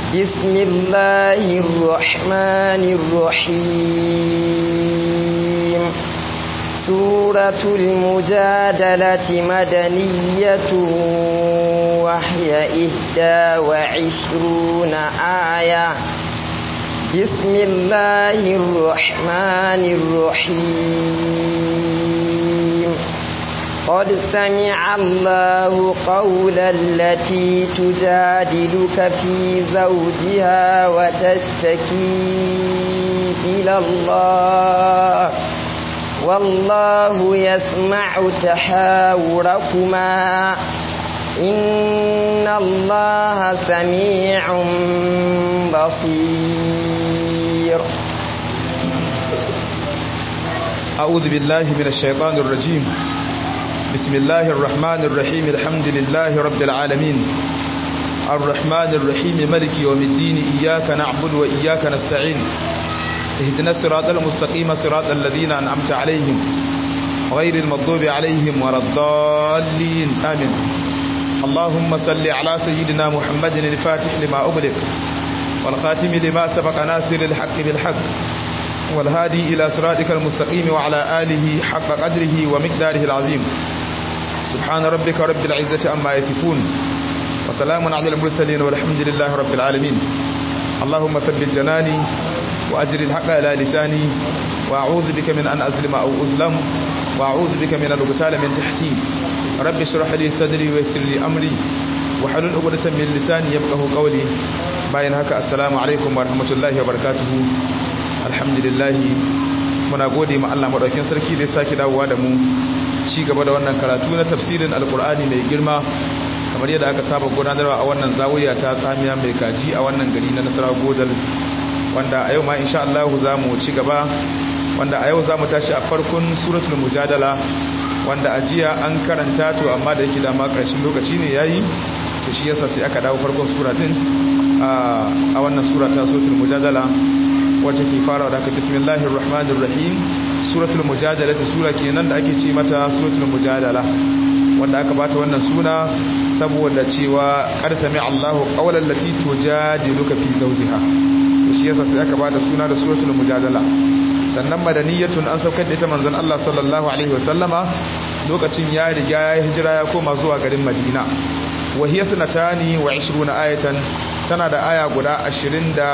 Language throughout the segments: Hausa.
بسم الله الرحمن الرحيم سورة المجادلة مدنية وهي إحدى وعشرون آية بسم الله الرحمن الرحيم قد سمع الله قول التي تجادلك في زوجها وتشتكي إلى الله والله يسمع تحاوركما إن الله سميع بصير أعوذ بالله من الشيطان الرجيم بسم الله الرحمن الرحيم الحمد لله رب العالمين الرحمن الرحيم ملك يوم الدين إياك نعبد وإياك نستعين اهدنا الصراط المستقيم صراط الذين أنعمت عليهم غير المغضوب عليهم ولا الضالين آمين اللهم صل على سيدنا محمد الفاتح لما أغلق والخاتم لما سبق ناصر الحق بالحق والهادي إلى صراطك المستقيم وعلى آله حق قدره ومقداره العظيم سبحان ربك رب العزة أما يصفون وسلام على المرسلين والحمد لله رب العالمين اللهم ثبت جناني وأجر الحق على لساني وأعوذ بك من أن أظلم أو أظلم وأعوذ بك من أن أغتال من تحتي رب اشرح لي صدري ويسر لي أمري وحلل عقدة من لساني يفقه قولي باين هكا السلام عليكم ورحمة الله وبركاته alhamdulillah muna gode ma Allah madaukakin sarki da ya saki dawowa da mu ci gaba da wannan karatu na tafsirin alkur'ani mai girma kamar yadda aka saba gudanarwa a wannan zawiya ta tsamiya mai kaji a wannan gari na nasara godal wanda a yau ma insha Allah za mu ci gaba wanda a yau za mu tashi a farkon suratul mujadala wanda a jiya an karanta to amma da yake dama ƙarshen lokaci ne yayi to shi yasa sai aka dawo farkon sura din a wannan sura ta suratul mujadala wacce ke fara da ka bismillahir rahmanir rahim suratul mujadala ta sura kenan da ake ce mata suratul mujadala wanda aka bata wannan suna saboda cewa qad sami Allahu qawlan lati tujadiluka fi zawjiha to shi yasa sai aka bata suna da suratul mujadala sannan madaniyatun an saukar da ita manzon Allah sallallahu alaihi wasallama lokacin ya riga ya hijira ya koma zuwa garin Madina wa hiya thnatani wa 20 ayatan tana da aya guda 20 da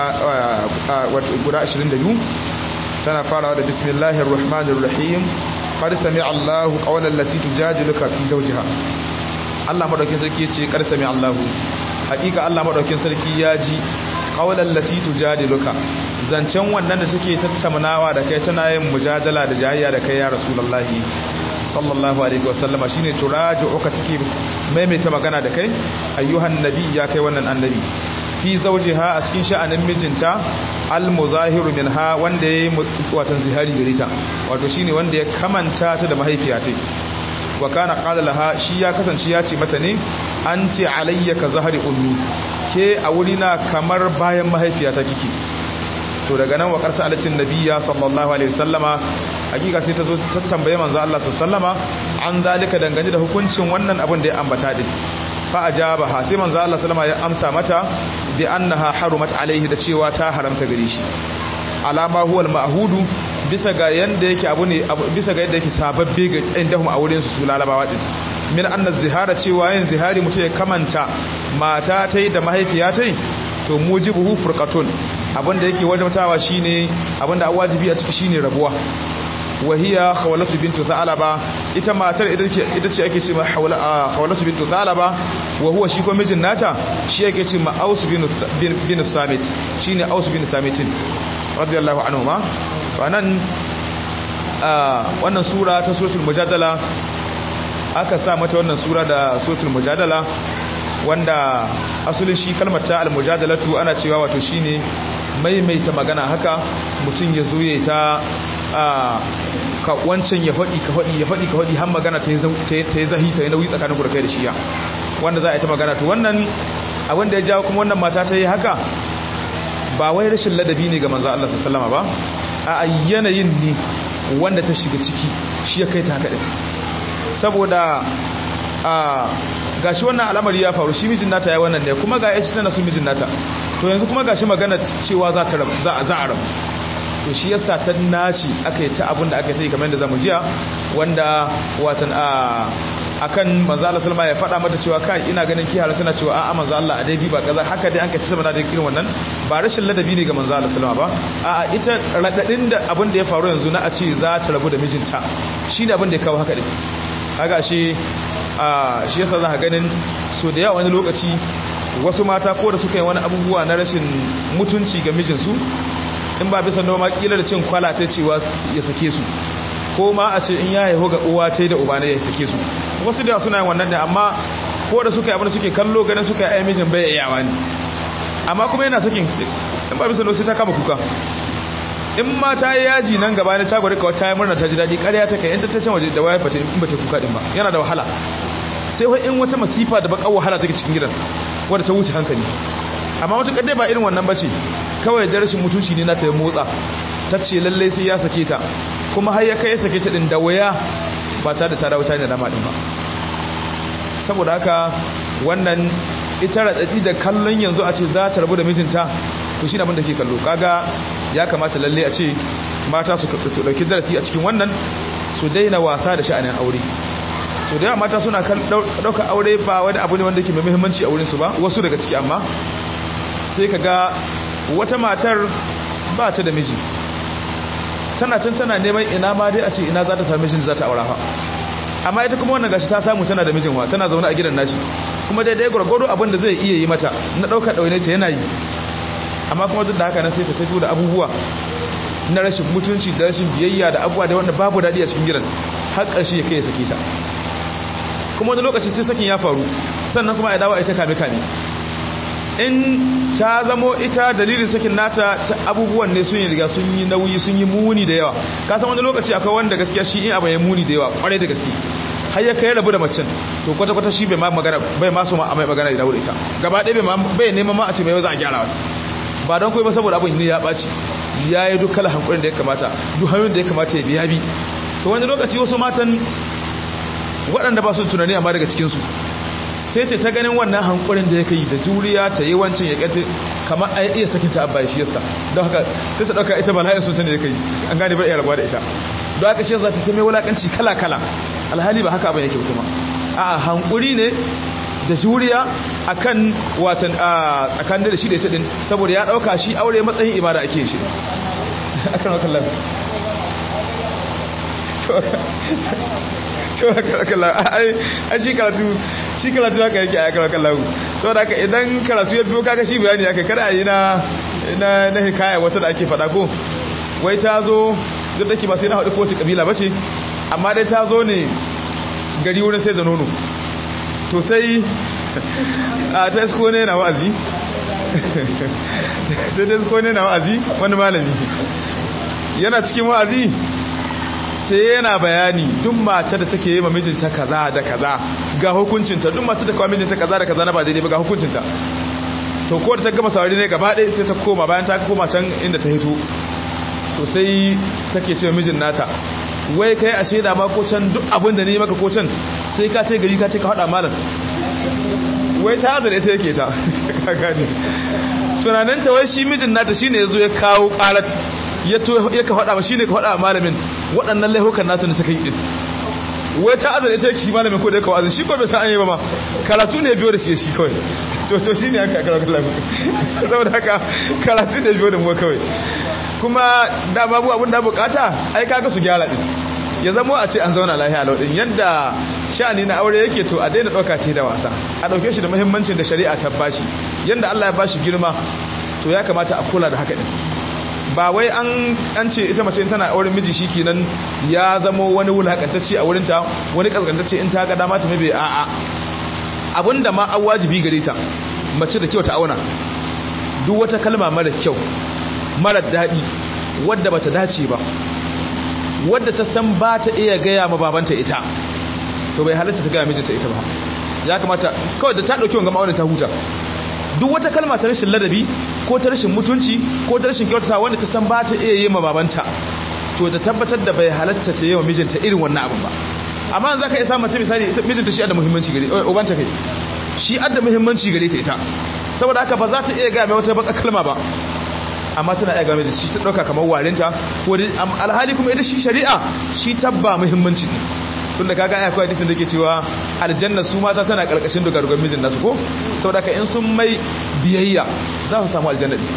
guda 22 tana farawa da bismillahir rahmanir rahim qad sami'a Allahu qawlan lati tujadiluka fi zawjiha Allah madaukin sarki yace qad sami'a Allahu hakika Allah madaukin sarki ya ji qawlan lati tujadiluka zancen wannan da take tattaunawa da kai tana yin mujadala da jayayya da kai ya rasulullahi sallallahu alaihi wasallama shine turaju'uka take maimaita magana da kai ayyuhan nabi ya kai wannan annabi fi zawjiha a cikin sha'anin mijinta al-muzahiru minha wanda yayi watan zihari gare ta wato shine wanda ya kamanta ta da mahaifiya ta wa kana qala laha shi ya kasance ya ce mata ne anti alayya ka zahari ummi ke a wurina kamar bayan mahaifiya ta kike to daga nan wa karsa alatin nabiyya sallallahu alaihi wasallama hakika sai ta zo ta tambaye manzo Allah sallallahu an zalika dangane da hukuncin wannan abin da ya ambata din fa ajabaha sai manzo Allah sallama ya amsa mata bi annaha harumat alaihi da cewa ta haramta gare shi alama huwa al-ma'hudu bisa ga yanda yake abu ne bisa ga yadda yake sababbe ga indahum a wurin su su lalabawa din min anna zihara cewa yin zihari mutum ya kamanta mata tai da mahaifiya tai to mujibuhu furqatun abinda yake wajabtawa shine abinda wajibi a ciki shine rabuwa wahiya khawlatu bintu thalaba ita matar ita ce ake ce ma khawlatu bintu thalaba wa huwa shi ko mijin nata shi yake ce ma aus bin bin samit shine aus bin samitin radiyallahu anhu ma wannan wannan sura ta suratul mujadala aka sa mata wannan sura da suratul mujadala wanda asulin shi kalmar ta al-mujadalatu ana cewa wato shine maimaita magana haka mutum ya zo ya ta ka wancan ya faɗi ka faɗi ya faɗi ka faɗi har magana ta yi zahi ta yi nauyi tsakanin da kai da shiya wanda za a yi ta magana to wannan abin da ya jawo kuma wannan mata ta yi haka ba wai rashin ladabi ne ga manzo Allah sallallahu ba a yanayin ne wanda ta shiga ciki shi ya kai ta haka din saboda a gashi wannan al'amari ya faru shi mijin nata ya wannan ne kuma ga yaci tana su mijin nata to yanzu kuma gashi magana cewa za ta za a rabu to shi yasa ta naci aka yi ta abin da aka yi kamar yadda zamu jiya wanda watan a akan manzo Allah sallama ya faɗa mata cewa kai ina ganin ki tana cewa a'a manzo Allah a dai bi ba kaza haka dai an ka ci sama da irin wannan ba rashin ladabi ne ga manzo Allah sallama ba a'a ita radadin da abin da ya faru yanzu na a ce za ta rabu da mijinta shine abin da ya kawo haka din kaga shi a shi yasa za ka ganin so da yawa wani lokaci wasu mata ko da suka yi wani abubuwa na rashin mutunci ga mijinsu in ba bisa noma kila da cin kwala ta cewa ya sake su ko ma a ce in ya haihu ga uwa ta da uba ne ya sake su wasu da suna yin wannan ne amma ko da suka yi abin da suke kallo ganin suka yi mijin bai iyawa ne amma kuma yana sakin in ba bisa noma sai ta kama kuka in ma ta yi yaji nan gaba ne ta gwada kawai ta yi murna ta ji daɗi ƙarya ta kai in ta can waje da waya fata in ba ta kuka ɗin ba yana da wahala sai wai in wata masifa da baƙar wahala take cikin gidan wadda ta wuce hankali amma wata kadai ba irin wannan bace kawai da rashin mutunci ne na ta motsa ta ce lallai sai ya sake ta kuma har ya kai ya sake ta din da waya ba ta da tara wuta ne da madin ba saboda haka wannan ita radadi da kallon yanzu a ce za ta rabu da mijinta to shi abin da ke kallo kaga ya kamata lalle a ce mata su dauki darasi a cikin wannan su daina wasa da sha'anin aure so da yawa mata suna ɗauka aure ba wani abu ne wanda ke mai muhimmanci a wurinsu ba wasu daga ciki amma sai ka ga wata matar ba ta da miji tana can tana neman ina ma dai a ce ina za ta sami mijin da za ta aura fa amma ita kuma wannan gashi ta samu tana da mijin wa tana zaune a gidan nashi kuma daidai gwargwado abin da zai iya yi mata na ɗaukar ɗaune ta yana yi amma kuma duk da haka nan sai ta tafi da abubuwa na rashin mutunci da rashin biyayya da abubuwa da wanda babu daɗi a cikin gidan har ƙarshe ya kai ya sake ta kuma wani lokaci sai sakin ya faru sannan kuma ya dawo ita kame kame in ta zamo ita dalilin sakin nata ta abubuwan ne sun yi riga sun yi nauyi sun yi muni da yawa ka san wani lokaci akwai wanda gaskiya shi in abu ya muni da yawa kwarai da gaske har ya kai rabu da macin to kwata kwata shi bai ma magana bai ma so ma a mai magana da ita gaba ɗaya bai bai neman ma a ce mai za a gyara wata ba don koyi ba saboda abin ne ya ɓaci ya yi duk kala hankulin da ya kamata duk hanyoyin da ya kamata ya biya bi to wani lokaci wasu matan waɗanda ba su tunani amma daga cikinsu sai ce ta ganin wannan hankulin da ya kai da juriya ta yi wancin ya ƙace kamar a iya sakin ta abba shi yasa don haka sai ta ɗauka ita bala'in sun da ya kai an gane ba iya rabuwa da ita don haka shi za ta mai wulaƙanci kala-kala alhali ba haka abin yake kuma a hankuri ne da juriya akan watan a tsakanin da shi da ita din saboda ya ɗauka shi aure matsayin ibada ake shi akan wakan lafi ai shi karatu shi karatu haka yake a karar kallahu to da haka idan karatu ya biyo kaga shi bayani haka kada yi na na na hikaya wata da ake faɗa ko wai ta zo duk da ke ba sai na haɗu kowace kabila ba ce amma dai ta zo ne gari wurin sai da nono to sai a ta isko ne na wa'azi sai ta isko ne na wa'azi wani malami yana cikin wa'azi sai yana bayani duk mata da take yi ma mijinta kaza da kaza ga hukuncinta duk mata da kawo mijinta kaza da kaza na ba daidai ba ga hukuncinta to ko da ta gama saurari ne gaba ɗaya sai ta koma bayan ta koma can inda ta hito to sai take ce mijin nata wai kai a shaida ma ko can duk abin da ne maka ko can sai ka ce gari ka ce ka haɗa malam wai ta hazard ita yake ta gane tunaninta wai shi mijin nata shine ya zo ya kawo ƙarat ya ka faɗa shi ne ka faɗa malamin waɗannan laihukan nata da suka yi ɗin wai ta azar ita shi malamin ko da ya kawo azar shi ko bai san an yi ba ma karatu ne biyo da shi shi kawai to to shi ne aka karatu lafi saboda haka karatu ne biyo da mu kawai kuma da babu abin da bukata ai kaga su gyara din ya zama a ce an zauna lafiya lau din yadda sha'ani na aure yake to a daina ɗauka ce da wasa a ɗauke shi da muhimmancin da shari'a ta bashi yadda Allah ya bashi girma to ya kamata a kula da haka din ba wai an ce ita mace tana auren miji shi kenan ya zama wani wulakantacce a wurinta wani kaskantacce in ta ga dama ta mabe a'a abinda ma an wajibi gare ta mace da kyau ta auna duk wata kalma mara kyau mara daɗi wadda bata dace ba wadda ta san ba ta iya gaya ma babanta ita to bai halatta ta gaya mijinta ita ba ya kamata kawai da ta ɗauki wanga ma'aunin ta huta duk wata kalma ta rashin ladabi ko ta rashin mutunci ko ta rashin kyautata wanda ta san ba ta iya yi ma babanta to ta tabbatar da bai halatta ta yi wa mijinta irin wannan abin ba amma za ka iya samun mace misali mijinta shi adda muhimmanci gare ubanta kai shi adda muhimmanci gare ta ita saboda haka ba za ta iya gaya mai wata baka kalma ba amma tana iya game da shi ta ɗauka kamar warinta ko alhali kuma ita shi shari'a shi tabba muhimmanci ne tun da kaga akwai hadisin da ke cewa aljanna su mata tana karkashin dogarugan mijin nasu ko saboda ka in sun mai biyayya za su samu aljanna din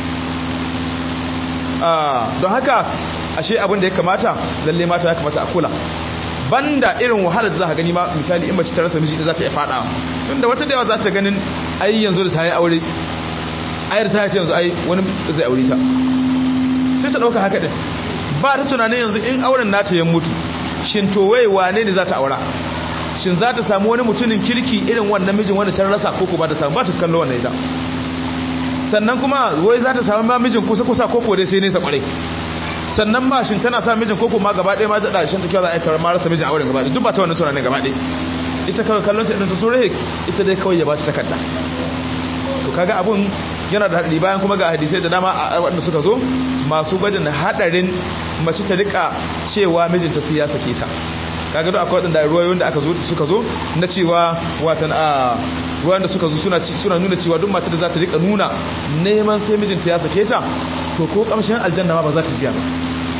don haka ashe abin da ya kamata lalle mata ya kamata a kula banda irin wahalar da za ka gani ma misali in mace ta rasa miji da za ta iya fadawa tunda wata da yawa za ta ganin ai yanzu da ta yi aure ayar ta ce yanzu ai wani zai aure ta sai ta dauka haka din ba ta tunanin yanzu in auren nata ya mutu shin to wai wane ne za ta aura shin za ta samu wani mutumin kirki irin wannan mijin wanda ta rasa ko ba ta samu ba ta kallo wannan ita sannan kuma wai za ta samu ma mijin kusa kusa ko dai sai nesa kwarai sannan ba shin tana sa mijin koko ma gaba ɗaya ma da shin ta kyau za a yi tarar ma rasa mijin a wurin gaba ɗaya duk ba ta wannan tunanin gaba ɗaya ita kawai kallon ta idan ta so rahe ita dai kawai ya ba ta takarda to kaga abun yana da haɗari bayan kuma ga hadisai da dama a waɗanda suka zo masu gwajin haɗarin mace ta rika cewa mijinta sai ya sake ta kaga duk akwai waɗanda ruwayoyin da aka zo suka zo na cewa watan a ruwayoyin da suka zo suna suna nuna cewa duk matar da za ta rika nuna neman sai mijinta ya sake ta to ko kamshin aljanna ma ba za ta jiya ba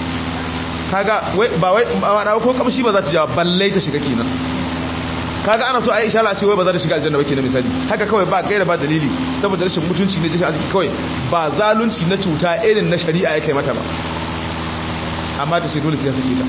kaga ba wai ba ko kamshi ba za ta jiya balle ta shiga kenan kaga ana so Aisha la ce wai ba za ta shiga aljanna ba kenan misali haka kawai ba gaira ba dalili saboda rashin mutunci ne rashin arziki kawai ba zalunci na cuta irin na shari'a ya kai mata ba amma ta ce dole sai ya sake ta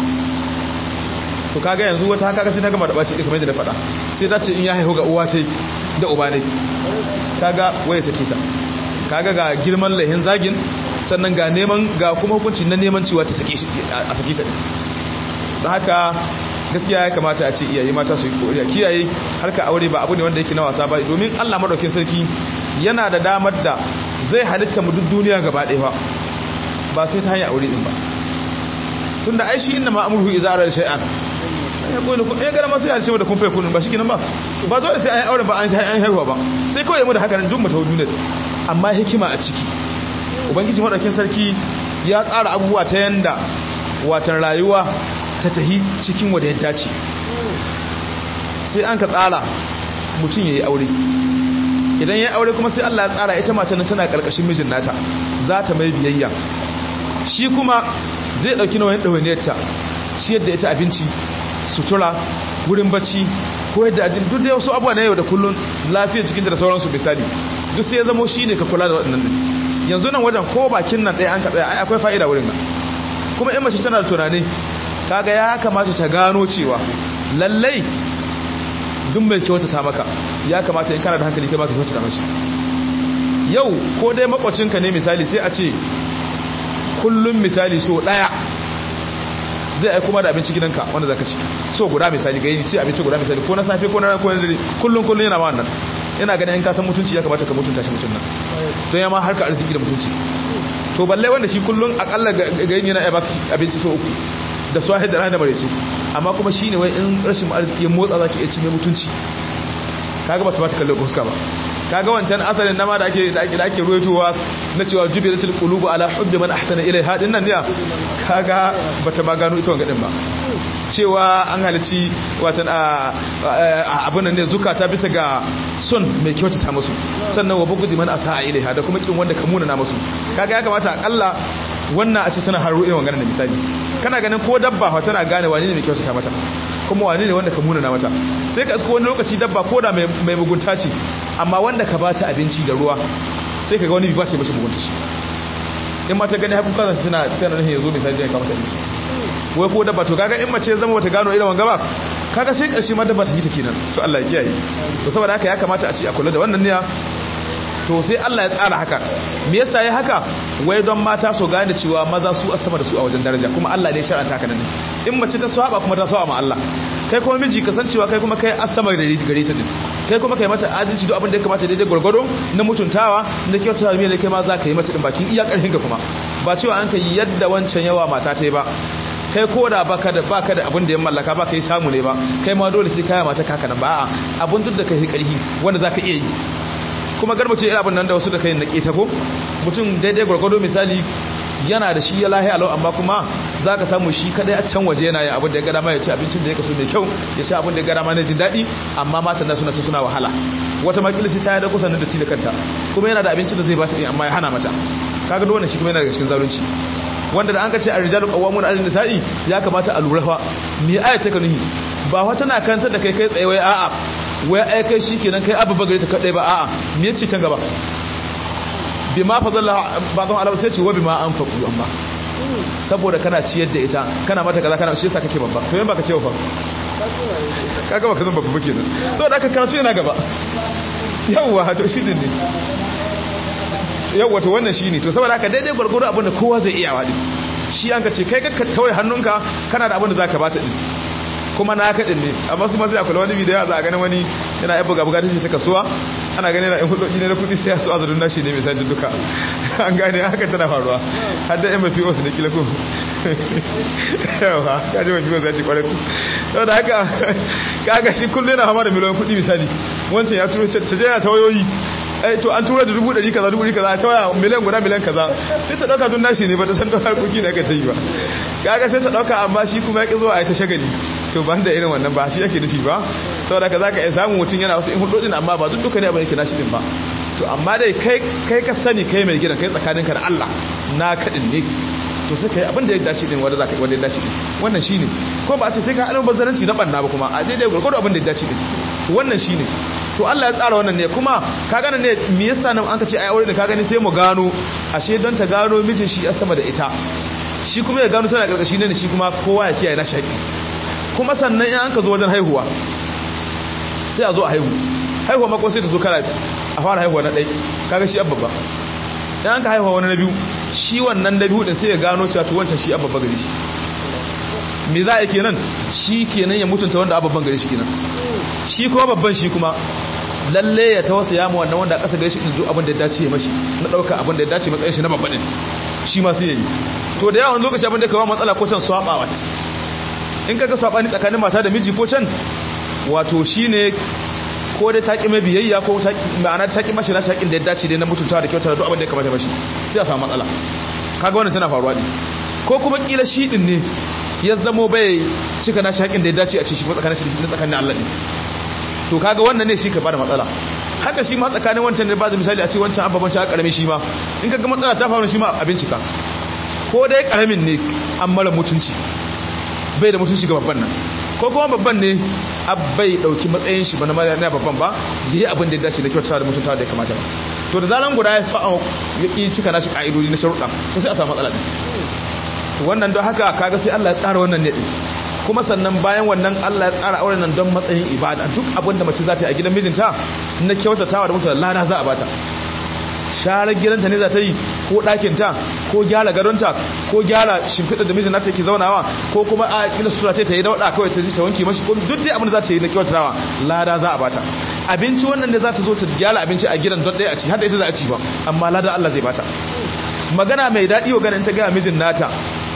to kaga yanzu wata haka sai ta gama da baci din kamar yadda na faɗa sai ta ce in ya haihu ga uwa ta da uba ne kaga waye sake ta kaga ga girman lahin zagin sannan ga neman ga kuma hukunci na neman cewa ta sake shi a sake ta don haka gaskiya ya kamata a ce iyaye mata su yi koriya kiyaye harka aure ba abu ne wanda yake na wasa ba domin Allah madaukakin sarki yana da damar da zai halitta mu duk duniya gaba ɗaya ba ba sai ta hanyar aure din ba tunda ai shi inna ma amruhu idza arada shay'an ya koyi ku ya gara ma sai halice mu da kun fai kunun ba shi kenan ba ba zo da sai an aure ba an sai an haihuwa ba sai kawai mu da haka nan duk mu ta duniya amma hikima a ciki ubangiji madaukakin sarki ya tsara abubuwa ta yanda watan rayuwa ta tahi cikin wadda ya dace sai an ka tsara mutum ya yi aure idan ya yi aure kuma sai Allah ya tsara ita matan tana karkashin mijin nata za ta mai biyayya shi kuma zai dauki nauyin ɗawainiyarta shi yadda ita abinci sutura wurin bacci ko yadda ajin duk da wasu abuwa na yau da kullun lafiyar jikinta da sauransu misali duk sai ya zamo shi ne ka kula da waɗannan yanzu nan wajen ko bakin nan ɗaya an ka tsaya ai akwai fa'ida wurin nan kuma in mace tana da tunani kaga ya kamata ta gano cewa lallai duk mai kyautata maka ya kamata in kana da hankali kai ma ka kyautata mashi yau ko dai makwacinka ne misali sai a ce kullum misali so daya zai aiko ma da abinci gidanka wanda zaka ci so guda misali ga yi ci abinci guda misali ko na safe ko na ran ko na dare kullum kullum yana ma wannan yana ganin in ka san mutunci ya kamata ka mutunta shi mutun nan don ya ma harka arziki da mutunci to balle wanda shi kullum akalla ga yin yana ya baka abinci so uku da su da rana da bare su amma kuma shine wai in rashin arziki ya motsa zaki iya ci mai mutunci kaga ba ta ba ta kalle fuska ba kaga wancan asalin nama da ake da ake da ake ruwaitowa na cewa jubilatul qulubu ala hubbi man ahsana ilaiha din nan ne kaga bata ma gano ita wangadin ba cewa an halici watan abin nan ne zukata bisa ga son mai kyautata musu sannan wa bugudi man asa ilaiha da kuma kin wanda ka muna na musu kaga ya kamata akalla wannan a ce tana haro irin wannan misali kana ganin ko dabba fa tana gane wani ne mai kyautata mata kuma wani ne wanda ka muna na mata sai ka ko wani lokaci dabba ko da mai mugunta ce amma wanda ka bata abinci da ruwa sai ka ga wani ba ta yi mashi mugunta shi in ma ta gani hakan kansa suna tana nan yanzu misali da ya kamata abinci wai ko dabba to kaga in mace zama wata gano irin wanga ba kaga sai karshe ma dabba ta yi ta kenan to Allah ya kiyaye to saboda haka ya kamata a ci a kula da wannan niyya to sai Allah ya tsara haka me yasa ya haka wai don mata su gane cewa maza su asama da su a wajen daraja kuma Allah ne ya shar'anta haka nan in mace ta saba kuma ta saba ma Allah kai kuma miji kasancewa kai kuma kai asama da gare ta din kai kuma kai mata adalci duk abin da ya kamata daidai gwargwado na mutuntawa na kyautata mai da kai ma za ka yi mata din bakin iya karfin ka kuma ba cewa an kai yadda wancan yawa mata ta yi ba kai ko da baka da baka da abin da ya mallaka baka yi samu ne ba kai ma dole sai kaya mata kaka nan ba a'a abin duk da kai karfi wanda zaka iya yi kuma garba ce irin abin nan da wasu da kai na keta ko mutum daidai gwargwado misali yana da shi ya lahi alau amma kuma za ka samu shi kadai a can waje yana yin abin da ya gada ma ya ci abincin da ya kaso mai kyau ya sha abin da ya gada ma na jin daɗi amma matan na suna ta suna wahala wata makilisi ta yi da kusan da ci da kanta kuma yana da abincin da zai ba ta amma ya hana mata kaga duk wannan shi kuma yana daga cikin zalunci wanda da an ka ce a rijalu qawwamun 'ala nisa'i ya kamata a lura fa me aya ta kanuhi ba wata na kantar da kai kai tsaye wai a'a wai ai kai shikenan kai abu bagare ta kadai ba a'a me yace can gaba bima fadalla ba'dhum ala sai ce wa bima anfaqu amma saboda kana ciyar da ita kana mata kaza kana shi yasa kake babba to yan baka ce fa kaga baka zan babba kenan saboda aka karatu yana gaba yawwa to shi ne yawwa to wannan shine to saboda haka daidai gurguru abin da kowa zai iya wadi shi an ka ce kai ka kawai hannunka kana da abin da zaka bata din kuma na ka din ne amma su ma sai akwai wani bidiyo za a ganin wani yana yabba ga bukatun shi ta kasuwa ana ganin yana in hudoki ne na kudi sai su azurun nashi ne misali duka an gane haka tana faruwa har da yan mafi wasu da kila ko yawa ka ji mafi wasu ya ce kwarai ku sau da haka kaga shi kullum yana hama da miliyan kudi misali wancan ya turo ta je yana ta wayoyi ai to an tura da dubu ɗari kaza dubu ɗari kaza ta waya miliyan guda miliyan kaza sai ta ɗauka tun nashi ne ba ta san don harkoki da aka ta yi ba kaga sai ta ɗauka amma shi kuma ya ƙi zuwa a yi ta shagali to ban da irin wannan ba shi yake nufi ba saboda ka za ka iya samun mutum yana wasu in hudodin amma ba duk duka ne abin yake nashi din ba to amma dai kai ka sani kai mai gidan kai tsakaninka da Allah na kaɗin ne to sai kai abin da ya dace din wanda za ka wanda ya dace din wannan shine ko ba a ce sai ka haɗa bazaranci na banna ba kuma a daidai gurgudu abin da ya dace din wannan shine to Allah ya tsara wannan ne kuma ka gane ne me yasa nan an ka ce ai aure ne ka gani sai mu gano ashe don ta gano mijin shi a sama da ita shi kuma ya gano tana karkashi ne shi kuma kowa ya kiyaye na shaki kuma sannan in an ka zo wajen haihuwa sai a zo a haihu haihuwa mako sai ta zo kara a fara haihuwa na ɗai kaga shi abba ba in an ka haihuwa wani na biyu shi wannan na biyu din sai ya gano cewa to wancan shi abba gari shi me za a yi kenan shi kenan ya mutunta wanda ababban gari shi kenan shi kuma babban shi kuma lalle ya tawasa ya mu wannan wanda a ƙasa gari shi ɗin abin da ya dace ya mashi na ɗauka abin da ya dace matsayin shi na babban ɗin shi ma sai ya yi to da yawan lokaci abin da kawo matsala ko can swaɓa wata in kaga swaɓani tsakanin mata da miji ko can wato shi ne ko dai ta ƙi mai biyayya ko ma'ana ta ƙi mashi na shaƙin da ya dace dai na mutuntawa da kyautar da duk abin da ya kamata mashi sai a samu matsala kaga wannan tana faruwa ne ko kuma ƙila shi ɗin ne ya zamo bai cika na shaƙin da ya dace a ci shi ko tsakanin shi da tsakanin Allah ne to kaga wannan ne shi ka bada matsala haka shi ma tsakanin wancan ne ba da misali a ce wancan ababan shi karami shi ma in kaga matsala ta faru shi ma a bincika ko dai karamin ne an mara mutunci bai da mutunci ga babban nan ko kuma babban ne bai dauki matsayin shi ba na babban ba yi abin da ya dace da kyauta da mutuntawa da ya kamata ba to da zaran guda ya fa'a ya ki cika nashi ka'idodi na sharuɗa to sai a samu matsala din wannan don haka kaga sai Allah ya tsara wannan ne din kuma sannan bayan wannan Allah ya tsara auren nan don matsayin ibada duk abin da mace za ta yi a gidan mijinta na kyautatawa da mutunta lada za a bata sharar gidanta ne za ta yi ko ɗakinta ko gyara gadonta ko gyara shimfiɗa da mijin nata yake zaunawa ko kuma a kila sutura ta yi dauɗa kawai ta ji ta wanke mashi ko duk dai abin da za ta yi na kyautatawa lada za a bata abinci wannan ne za ta zo ta gyara abinci a gidan don ɗaya a ci har da ita za a ci ba amma lada Allah zai bata magana mai daɗi wa ganin ta gaya mijin nata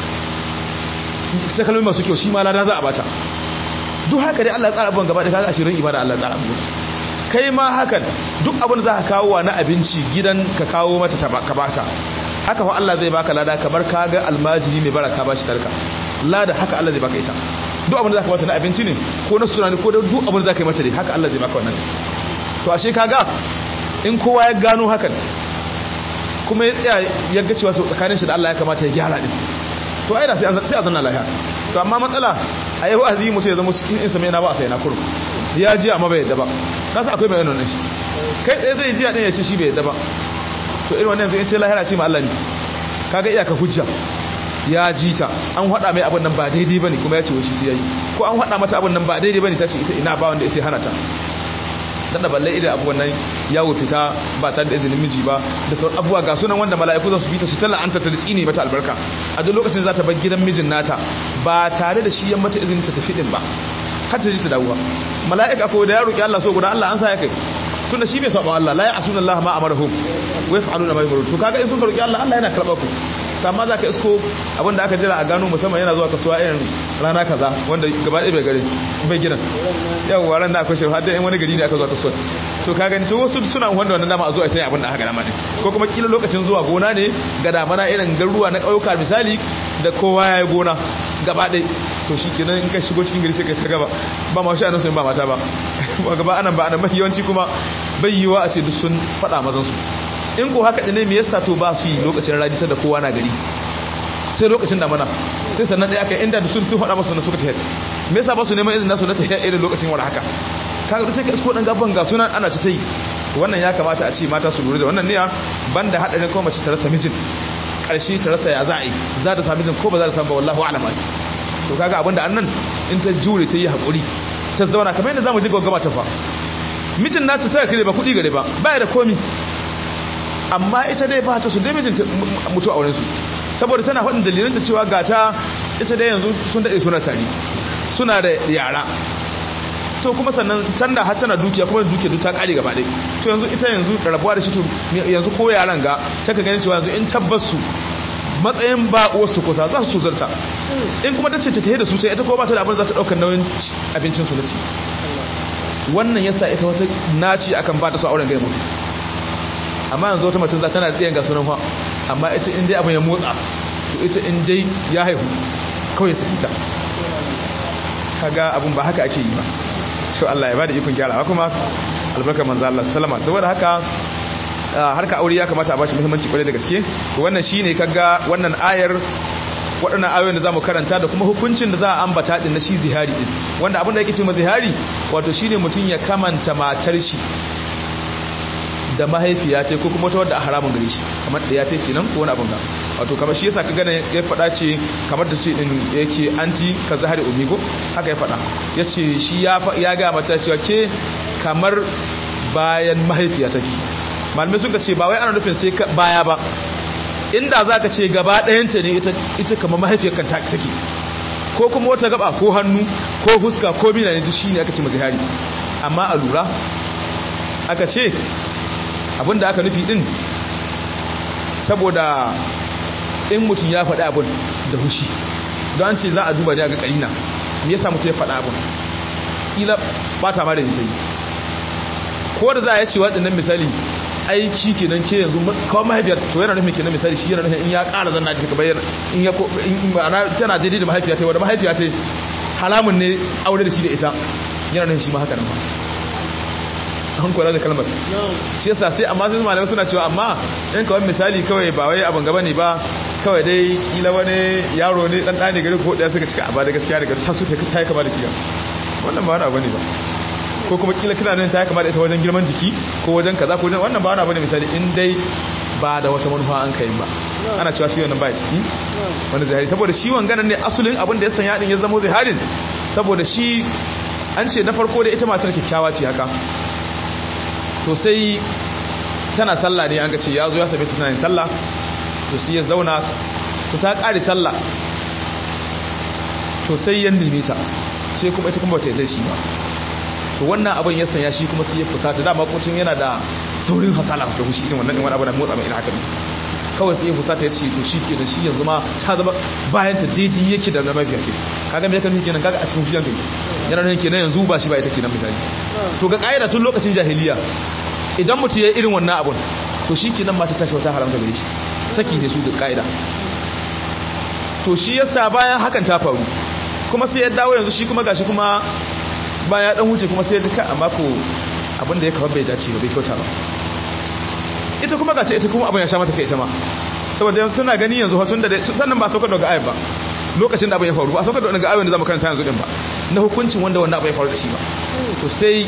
ta kalmomi masu kyau shi ma lada za a bata duk haka dai Allah ya tsara abubuwan gaba da kaga ashirin ibada Allah ya tsara abubuwan kai ma hakan duk abin da za ka kawo wa na abinci gidan ka kawo mata ka bata haka fa Allah zai baka lada kamar ka ga almajiri mai baraka ba shi sarka lada haka Allah zai baka ita duk abin da za ka bata na abinci ne ko na suna ne ko duk abin da za ka yi mata dai haka Allah zai baka wannan to ashe kaga in kowa ya gano hakan kuma ya tsaya ya ga cewa tsakanin shi da Allah ya kamata ya gyara din to ai da sai a zanna lafiya to amma matsala a yi wa'azi mutum ya zama cikin insa mai na ba a sai na kurum ya ji amma bai yadda ba nasa akwai mai yanon shi kai tsaye zai ji a ɗin ya ce shi bai yadda ba to irin wannan zai ce lahira ce ma Allah ne kaga iyaka hujja ya ji ta an haɗa mai abin nan ba daidai bane kuma ya ce wai shi ta yi ko an haɗa mata abin nan ba daidai bane ta ce ita ina ba wanda ya sai hana ta dan da balle idan abubuwan nan yawo fita ba tare da izinin miji ba da sauran abubuwa ga sunan wanda mala'iku za su bi ta su talla anta ta tsine mata albarka a duk lokacin za ta bar gidan mijin nata ba tare da shi ya mata izinin ta tafi din ba har ta ji ta dawo mala'ika ko da ya roki Allah so guda Allah an sa ya kai tunda shi bai saba Allah la ya'suna Allah ma amarahum wa yaf'aluna ma yamurun to kaga in sun roki Allah Allah yana karba ku amma za ka isko abinda aka jira a gano musamman yana zuwa kasuwa irin rana kaza wanda gaba ɗaya bai gari bai gidan yau waran da akwai shi har da wani gari ne aka zuwa kasuwa to ka gani to wasu suna wanda wannan dama a zuwa sai abin da aka gana ne ko kuma kila lokacin zuwa gona ne ga damana irin garuruwa na ƙauyuka misali da kowa ya yi gona gaba ɗaya to shi kenan in ka shigo cikin gari sai ka ta gaba ba ma shi anan sun ba mata ba ba gaba anan ba anan mafi yawanci kuma bai yiwa a ce duk sun faɗa mazan su in ko haka ne me yasa to ba su yi lokacin rani sai da kowa na gari sai lokacin damana sai sannan ɗaya aka inda da sun sun faɗa masu na suka tahiyar me yasa ba su neman izinin nasu na tahiyar irin lokacin wani haka kaga sai ka isko dan gaban ga sunan ana ta tai wannan ya kamata a ce mata su lura da wannan ne banda hadarin ko mace ta rasa mijin karshe ta rasa ya za a yi za ta sami mijin ko ba za ta samu ba wallahu a'lam to kaga abinda annan in ta jure ta yi hakuri ta zauna kamar yadda zamu ji gaba ta fa mijin nata ta kare ba kudi gare ba baya da komi amma ita dai ba ta su dai mijin mutu a wurin su saboda tana faɗin dalilanta cewa gata ita dai yanzu sun daɗe suna tare suna da yara to kuma sannan can da har tana dukiya kuma dukiya duk ta kare gaba ɗaya to yanzu ita yanzu rabuwa da shi to yanzu ko yaran ga ta ka gani cewa yanzu in tabbas su matsayin ba wasu kusa za su zarta in kuma ta ce ta tahe da su sai ita ko ba ta da abin za ta ɗaukar nauyin abincin su na ci wannan yasa ita wata naci akan ba ta su auren gaimu amma yanzu wata mutum za tana tsayen ga sunan fa amma ita in dai abin ya motsa to ita in dai ya haihu kawai saki ta kaga abin ba haka ake yi ba to Allah ya bada ikon gyarawa kuma albarkar manzo Allah sallama saboda haka harka aure ya kamata a bashi muhimmanci kwarai da gaske wannan shine kaga wannan ayar waɗannan ayoyin da zamu karanta da kuma hukuncin da za a ambata din na shi zihari din wanda abin da yake ce ma zihari wato shine mutum ya kamanta matar shi da mahaifiya ce ko kuma wata wadda a haramun gare shi kamar da ya ce kenan ko wani abin ga wato kamar shi yasa ka gane ya faɗa ce kamar da ce din yake anti ka zahari umi ko haka ya faɗa ya ce shi ya ga mata cewa ke kamar bayan mahaifiya take malamai suka ce ba wai ana nufin sai baya ba inda za ka ce gaba ɗayanta ne ita kamar mahaifiyar kan take ko kuma wata gaba ko hannu ko fuska ko mina ne duk shi ne aka ce mazihari amma a lura aka ce abinda aka nufi din saboda in mutum ya faɗi abin da hushi don an ce za a duba ne a ga ƙarina me yasa mutum ya faɗi abin ƙila ba ta ma da ta yi ko da za a yi ce waɗannan misali aiki kenan ke yanzu kawai mahaifiyar to yana nufin kenan misali shi yana nufin in ya ƙara zanna ta bayyana in ya ko in ma'ana tana daidai da mahaifiya ta wadda mahaifiya ta halamun ne aure da shi da ita yana nufin shi ma haka nan ba an kula da kalmar shi yasa sai amma sai malamai suna cewa amma in kawai misali kawai ba wai abin gaba ne ba kawai dai kila wani yaro ne dan dane gari ko daya suka cika ba da gaskiya daga ta su ta yi kama da kiya wannan ba wani abu ne ba ko kuma kila kina nan ta yi kama da ita wajen girman jiki ko wajen kaza ko wajen wannan ba wani abu ne misali in dai ba da wata manufa an kai ba ana cewa shi wannan baya ciki wani zahiri saboda shi wanganan ne asulin abin da ya sanya din ya zama zahirin saboda shi an ce na farko da ita matar kyakkyawa ce haka to sai tana sallah ne an ga ce ya zo ya sabi tana yin sallah to sai ya zauna to ta ƙari sallah to sai ya nime ta sai kuma ita kuma bata yi shi ba to wannan abin ya sanya shi kuma sai ya fusata dama kucin yana da saurin hasala da hushi irin wannan wani abu na motsa mai ina haka ne kawai sai ya fusata ya ce to shi ke da shi yanzu ma ta zama bayan ta daidai yake da na mafiya ce kaga me kan kenan kaga a cikin fushin kai yana nan kenan yanzu ba shi ba ita kenan misali to ga kaida tun lokacin jahiliya idan mutum ya irin wannan abun to shi kenan mata tashi wata haramta gare shi saki ne su da kaida to shi yasa bayan hakan ta faru kuma sai ya dawo yanzu shi kuma gashi kuma baya dan huce kuma sai ya duka amma ko abin da ya kawo bai dace ba bai kyauta ba ita kuma gace ita kuma abin ya sha mata kai ita ma saboda suna gani yanzu hatun da sannan ba saukar daga ayat ba lokacin da abin ya faru ba saukar daga ayat da zamu karanta yanzu din ba na hukuncin wanda wannan abin ya faru da shi ba to sai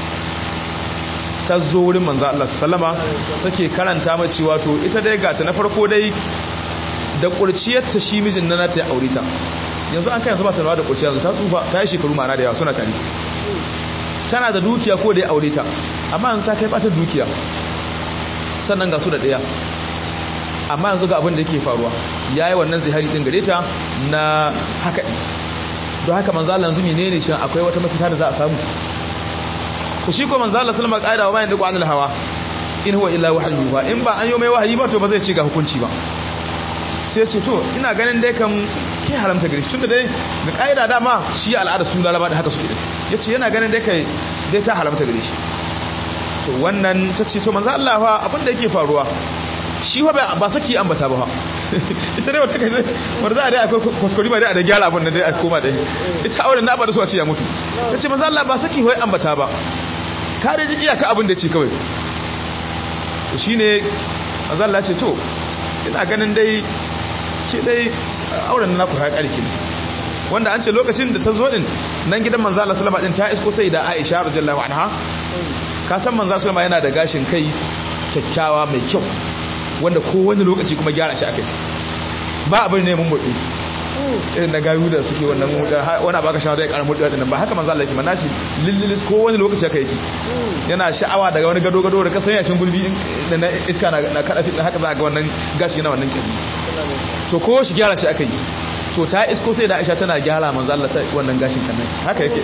ta zo wurin manzo Allah sallama take karanta mai cewa to ita dai gata na farko dai da kurciyar ta shi mijin na ta ya aure ta yanzu an kai yanzu ba ta da kurciya yanzu ta tsufa ta yi shekaru ma'ana da yawa suna tare tana da dukiya ko da ya aure ta amma yanzu ta kai bata dukiya sannan ga su da ɗaya amma yanzu ga abin da yake faruwa ya yi wannan zihari ɗin gare ta na haka don haka manzala yanzu mene ne shi akwai wata mafita da za a samu ku shi ko manzala salama ƙa'ida wa bayan da ƙwanar hawa in huwa illa wahayi ba in ba an yi mai wahayi ba to ba zai ce ga hukunci ba sai ya ce to ina ganin dai kam ke haramta gare shi tunda dai ga kaida dama shi al'ada su laraba da haka su ya ce yana ganin dai kai dai ta haramta gare shi to wannan ta ce to manzo Allah fa abin da yake faruwa shi fa ba saki ambata ba ita dai wata kai wanda za a dai akwai kuskure ba dai a da gyara abin da dai a koma dai ita auren na ba da su a ce ya mutu ta ce manzo Allah ba saki wai ambata ba ka da ji iyaka abin da ce kawai to shine manzo Allah ce to ina ganin dai ke dai auren na ku haƙarki ne wanda an ce lokacin da ta zo din nan gidan manzo Allah sallama din ta isko sai da Aisha radiyallahu anha ka san manzo sallama yana da gashin kai kyakkyawa mai kyau wanda kowane lokaci kuma gyara shi akai ba abin ne mun mutsi irin na gayu da suke wannan wani baka shawara ya karamu da nan ba haka manzo Allah yake mana shi lillilis kowane lokaci aka yake yana sha'awa daga wani gado gado da ka sanya shin gulbi da na iska na kada shi haka za ga wannan gashi yana wannan kirji to ko shi gyara shi akai to ta isko sai da Aisha tana gyara manzo Allah ta wannan gashin kan haka yake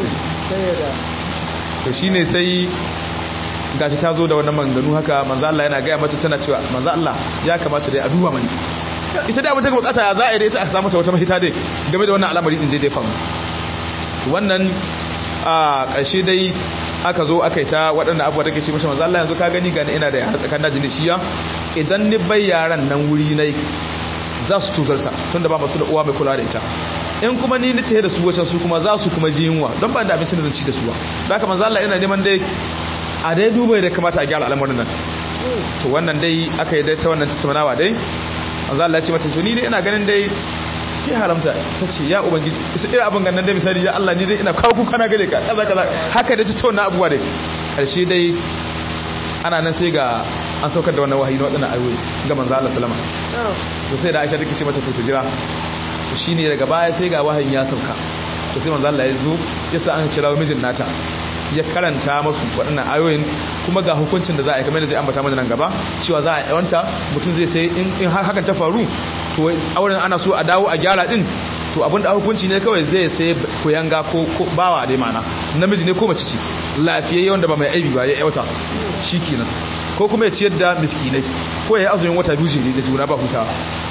to shine sai gashi ta zo da wannan manganu haka manzo Allah yana gaya mata tana cewa manzo Allah ya kamata dai a duba mani ita da mutum bukata ya za a yi da ita a samu ta wata mahita dai game da wannan al'amari din dai famu wannan a ƙarshe dai aka zo aka yi ta waɗanda abuwa take ce mashi manzo Allah yanzu ka gani gani ina da yara tsakanin dajin shiya idan ni bai yaran nan wuri nai za su tuzarta tunda ba masu da uwa mai kula da ita in kuma ni ni tahe da su wacan su kuma za su kuma ji yunwa don ba da abincin da zan ci da su ba da haka manzo Allah yana neman dai a dai duba da kamata a gyara al'amarin nan to wannan dai aka yi dai ta wannan tattaunawa dai manzo Allah ya ce mata to ni dai ina ganin dai ke haramta ta ce ya ubangiji isa irin abin gannan dai misali ya Allah ni dai ina kawo kuka na gare ka kaza kaza haka dai tattauna abubuwa dai karshe dai ana nan sai ga an saukar da wannan wahayi na wadannan ayoyi ga manzo Allah sallama to sai da Aisha take ce mata to ta jira to shine daga baya sai ga wahayin ya sauka to sai manzo Allah ya zo ya sa an kira mijin nata ya karanta masu waɗannan ayoyin kuma ga hukuncin da za a yi kamar da zai ambata mana nan gaba cewa za a yawanta mutum zai sai in hakan ta faru to auren ana so a dawo a gyara din to abinda hukunci ne kawai zai sai koyanga ko bawa dai mana namiji ne ko mace ce lafiyayye wanda ba mai aibi ba ya yawata shikenan ko kuma ya ciyar da miskinai ko ya yi azumin wata biyu ne da juna ba hutawa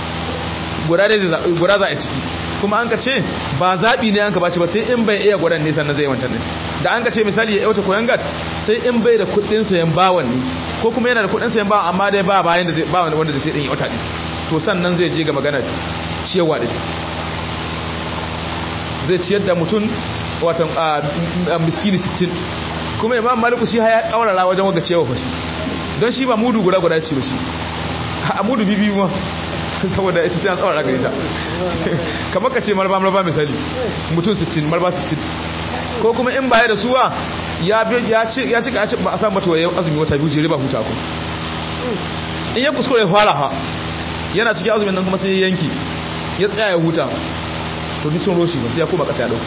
guda za a ciki kuma an ka ce ba zaɓi ne an ka bashi ba sai in bai iya gwadan nisan na zai wancan ne da an ka ce misali ya yauta koyan gat sai in bai da kuɗin sayan bawan ne ko kuma yana da kuɗin sayan bawan amma dai ba bayan da zai ba wanda zai ɗin yauta ne to sannan zai je ga maganar ciyarwa ɗin zai ciyar da mutum watan miskini 60 kuma imam maliku shi ya ƙaurara wajen waga ciyarwa fashi don shi ba mudu guda guda ce ba shi a mudu bibi ma saboda ita sai an tsawara gare ta kamar ka ce marba marba misali mutum 60 marba 60 ko kuma in baya da suwa ya ya ci ya ci ba a samu mata waye azumi wata biyu jere ba huta ku in ya kuskure fara ha yana cikin azumin nan kuma sai ya yanki ya tsaya ya huta to duk sun roshi ba sai ya koma kasa ya dauka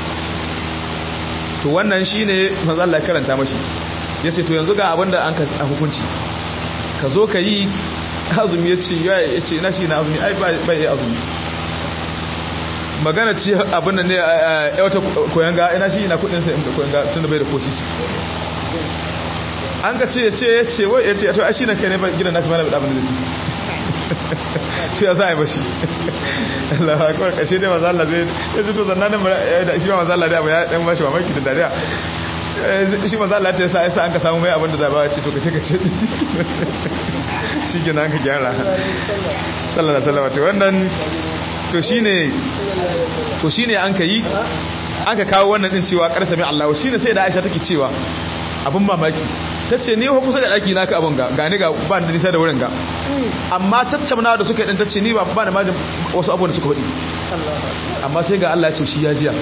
to wannan shine manzo Allah ya karanta mashi yace to yanzu ga abinda an ka hukunci ka zo ka yi azumi ya ce ya ce na shi na azumi ai bai yi azumi magana ce abin da ne ya wata koyan ga ina shi ina kudin sa da koyan ga tun da bai da kosisi an ka ce ya ce ya ce wai ya ce to ai shi na kai ne ba gidan nashi mana da abin da zai shi ya za a yi bashi Allah akwai kashe dai maza Allah zai ya zito zannanin da shi ma maza Allah dai abu ya dan bashi mamaki da dariya shi maza Allah ta yasa yasa an ka samu mai abin da zaba ce to kace kace shi gina an ka gyara sallallahu alaihi wasallam to wannan to shine to shine an ka yi aka kawo wannan din cewa karsa mai Allah shine sai da Aisha take cewa abin mamaki tace ni ho kusa da daki naka abun ga gani ga ba da nisa da wurin ga amma tattauna da suka yi din tace ni ba ba da majin wasu abubuwan da suka hudi amma sai ga Allah ya ce shi ya jiya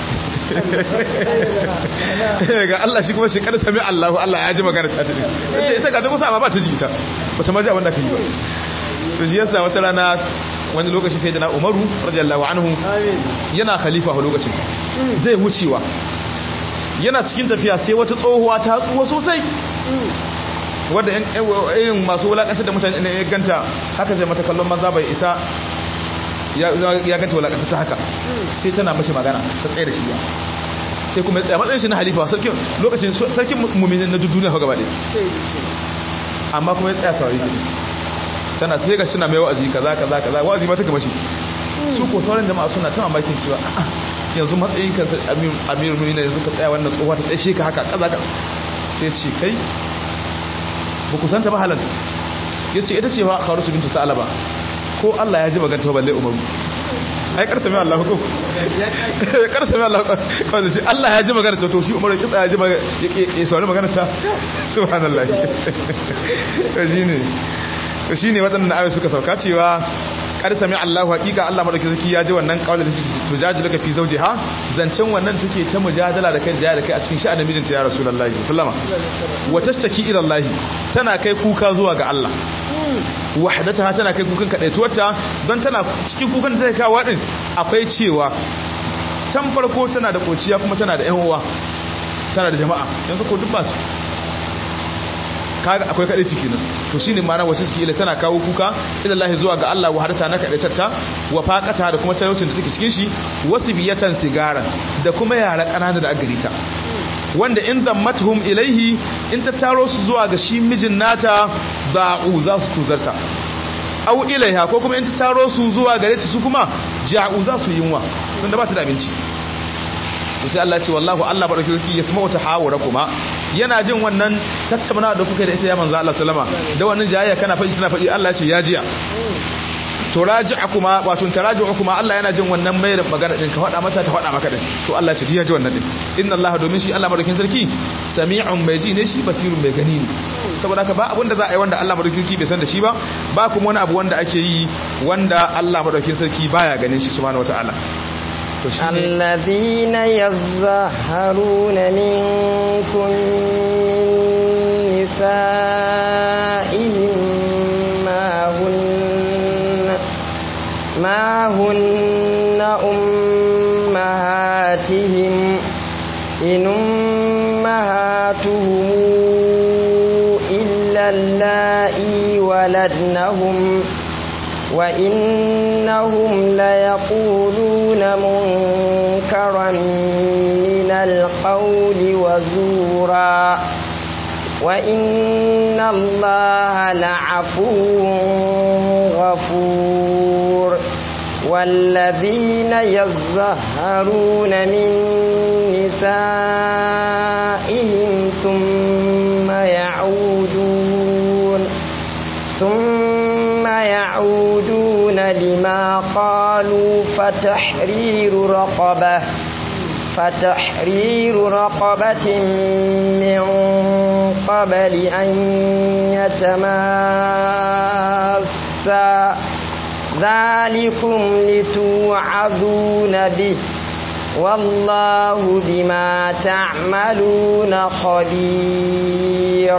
ga Allah shi kuma shi kada sami Allahu Allah ya ji magana ta tafi ce ita ga ta kusa amma ba ta ji ita ba ta maji abin da ka yi ba to shi yasa wata rana wani lokaci sai dana Umaru radiyallahu anhu yana khalifa a lokacin zai wucewa yana cikin tafiya sai wata tsohuwa ta tsuwa sosai wadda yin masu wulakantar da mutane ya ganta haka zai mata kallon maza bai isa ya ganta wulakantar ta haka sai tana mashi magana ta tsaye da shi ya sai kuma ya tsaye matsayin shi na halifa sarkin lokacin sarkin mumminin na duniya hau gaba ɗaya amma kuma ya tsaya saurari su tana sai ga tana mai wa'azi kaza kaza kaza wa'azi ma ta gama shi su ko sauran jama'a suna ta mamakin cewa a'a yanzu matsayin kansa amirul mu'minin yanzu ka tsaya wannan tsohuwa ta tsaye ka haka kaza kaza sai ce kai ba ku santa ba halan yace ita ce ba kharusu bintu sa'alaba ko Allah ya ji magana ta balle umaru ai karsa mai Allah ko karsa mai Allah ko sai Allah ya ji magana ta to shi umaru kitsa ya ji magana ya saurari magana ta subhanallah to shine to shine waɗannan ayoyi suka sauka cewa kar sami Allah haƙiƙa Allah madauki zaki ya ji wannan kawai da tujadilu ka fi zawjiha zancen wannan take ta mujadala da kai da kai a cikin sha'anin mijinta ya rasulullahi sallama wa tashtaki ila Allah tana kai kuka zuwa ga Allah wahdataha tana kai kukan kadaituwarta don tana cikin kukan da take kawo din akwai cewa can farko tana da kociya kuma tana da ƴan uwa tana da jama'a yanzu ko duk ba su kaga akwai kadai ciki nan to shine ma'ana wace suke ila tana kawo kuka ila Allah zuwa ga Allah wahadata na kadaitarta wa faqata da kuma talaucin da take cikin shi wasu biyatan sigaran da kuma yara kanana da agarita wanda in zammatuhum ilaihi in ta taro su zuwa ga shi mijin nata ba'u za su tuzarta au ilaiha ko kuma in ta taro su zuwa gare su kuma ja'u za su yunwa don da ba ta da abinci to sai Allah ya ce wallahu Allah barakatuhu yasma'u tahawurakuma yana jin wannan tattauna da kuka da ita ya manzo Allah sallama da wannan jayayya kana faɗi suna faɗi Allah ya ce ya jiya to raji'akuma wato taraji'ukuma Allah yana jin wannan mai da magana din ka faɗa mata ta faɗa maka din to Allah ya ce ya ji wannan din inna Allah domin shi Allah madaukin sarki sami'un mai ji ne shi basirun mai gani ne saboda haka ba abin da za a yi wanda Allah madaukin sarki bai san da shi ba ba kuma wani abu wanda ake yi wanda Allah madaukin sarki baya ganin shi subhanahu wataala الذين يظهرون منكم نسائهم ما هن ما هن أمهاتهم إن أمهاتهم إلا اللائي ولدنهم وإنهم ليقولون منكرا من القول وزورا وإن الله لعفو غفور والذين يظهرون من نسائهم ثم يعودون ثم يعودون لما قالوا فتحرير رقبة فتحرير رقبة من قبل أن يتماسا ذلكم لتوعظون به والله بما تعملون خبير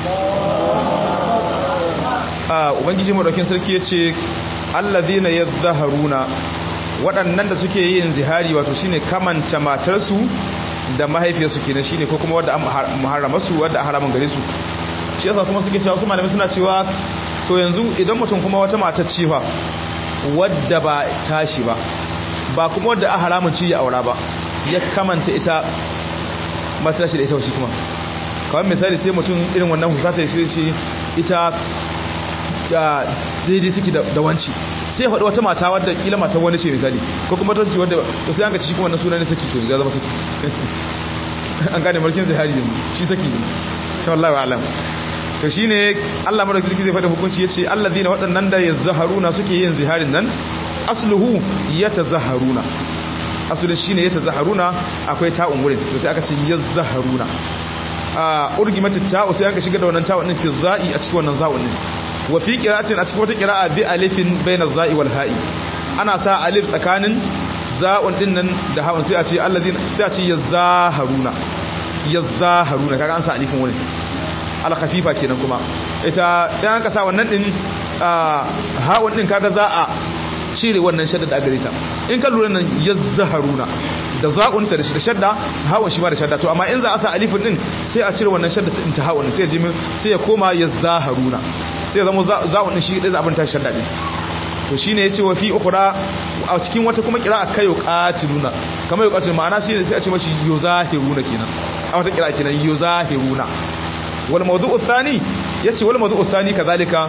ubangiji madaukin sarki ya ce allazina yadhharuna waɗannan da suke yin zihari wato shine kamanta matarsu da mahaifiyarsu kenan shine ko kuma wadda an muharrama su wadda a haramun gare su shi yasa kuma suke cewa su malamai suna cewa to yanzu idan mutum kuma wata matar ce fa wadda ba tashi ba ba kuma wadda a haramun ci ya aura ba ya kamanta ita matar shi da ita shi kuma kawai misali sai mutum irin wannan husata ya shi ita da daidai take da wanci sai faɗi wata mata wadda kila mata wani ce misali ko kuma tanci wadda to sai an ga ci kuma wannan sunan ne saki to ya zama saki an gane mulkin zahari ne shi saki ne sai wallahi alam to shine Allah madaukakin zai faɗi hukunci yace allazina waɗannan da yazharuna suke yin ziharin nan asluhu yatazaharuna asulun shine yatazaharuna akwai ta'un wurin to sai aka ce yazharuna a urgimatu ta'u sai aka shiga da wannan ta'un din fi za'i a cikin wannan za'un din wa fi qira'atin a cikin wata qira'a bi alifin bayna za'i wal ha'i ana sa alif tsakanin za'un din nan da ha'un sai a ce allazina sai a ce yazaharuna yazaharuna kaga an sa alifin wurin al khafifa kenan kuma ita dan aka sa wannan din ha'un din kaga za a cire wannan shadda da gare ta in ka lura nan yazaharuna da za'un ta da shadda ha'un shi ma da shadda to amma in za a sa alifin din sai a cire wannan shadda ta ha'un sai ya sai ya koma yazaharuna sai ya zama za'un shi dai abin ta shadda din to shine yace wa fi ukhra a cikin wata kuma kira kayo qatiluna kamar yuqatil ma'ana shi sai a ce mashi yuzahiruna kenan a wata kira kenan yuzahiruna wal mawdu'u thani yace wal mawdu'u thani kazalika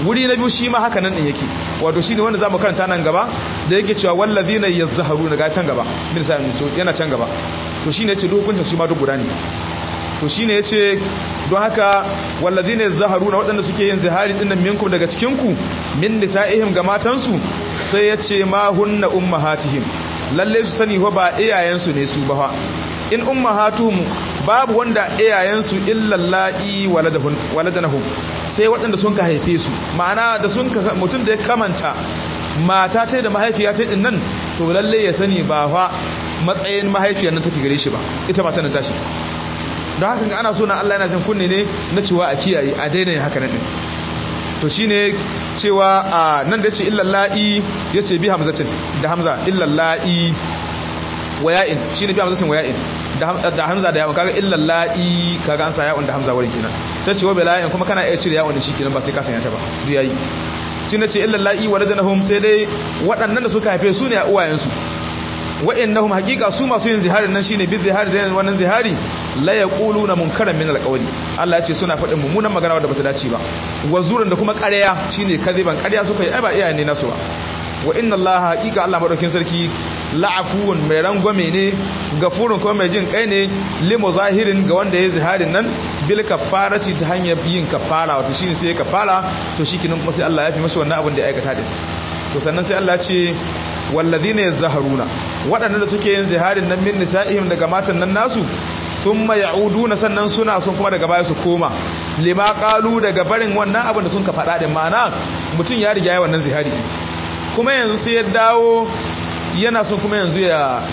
wuri na biyu shi ma haka nan din yake wato shine wanda zamu karanta nan gaba da yake cewa wallazina yazharuna ga can gaba bin sa so yana can gaba to shine yace duk hukuncin su ma duk guda ne to shine yace don haka wallazina yazharuna waɗanda suke yin zihari dinnan minkum daga cikin ku min nisaihim ga matansu sai yace ma hunna ummahatihim lalle su sani fa ba iyayensu ne su ba fa in ummahatuhum babu wanda iyayensu illallahi waladahum waladanahum sai waɗanda sun ka haife su ma'ana da sun ka mutum da ya kamanta mata ta da mahaifiya ta din nan to lalle ya sani ba fa matsayin mahaifiyar nan take gare shi ba ita mata nan tashi don haka ga ana so na Allah yana jin kunne ne na cewa a kiyaye a daina yin haka nan din to shine cewa a nan da yace illallahi yace bi hamzatin da hamza illallahi waya'in shine bi hamzatin waya'in da hamza da yawon kaga illal la'i kaga an sa yawon da hamza wurin kenan sai ce wa bila'in kuma kana iya cire yawon da shi kenan ba sai ka sanya ta ba duk yayi shi ne ce illal la'i waladanahum sai dai waɗannan da suka haife su ne a uwayensu wa'annahum haqiqa su masu yin ziharin nan shine bi zihari da wannan zihari la yaquluna munkaran min alqawli Allah ya ce suna faɗin mummunan magana wadda bata dace ba wazuran da kuma ƙarya shine kaziban ƙarya suka yi ai ba iyayen ne nasu ba wa inna allaha haqiqa Allah madaukin sarki la'afuwun mai rangwame ne gafurun kuma mai jin kai ne limu zahirin ga wanda ya ziharin nan bil kafarati ta hanyar yin kafara wato shine sai ya kafara to shikenan kuma sai Allah ya fi masa wannan abin da ya aikata din to sannan sai Allah ya ce walladhina yazharuna waɗannan da suke yin ziharin nan min nisa'ihim daga matan nan nasu thumma ya'uduna sannan suna son kuma daga baya su koma lima qalu daga barin wannan abin da sun ka faɗa din ma'ana mutum ya riga ya wannan zihari kuma yanzu sai ya dawo yana son kuma yanzu ya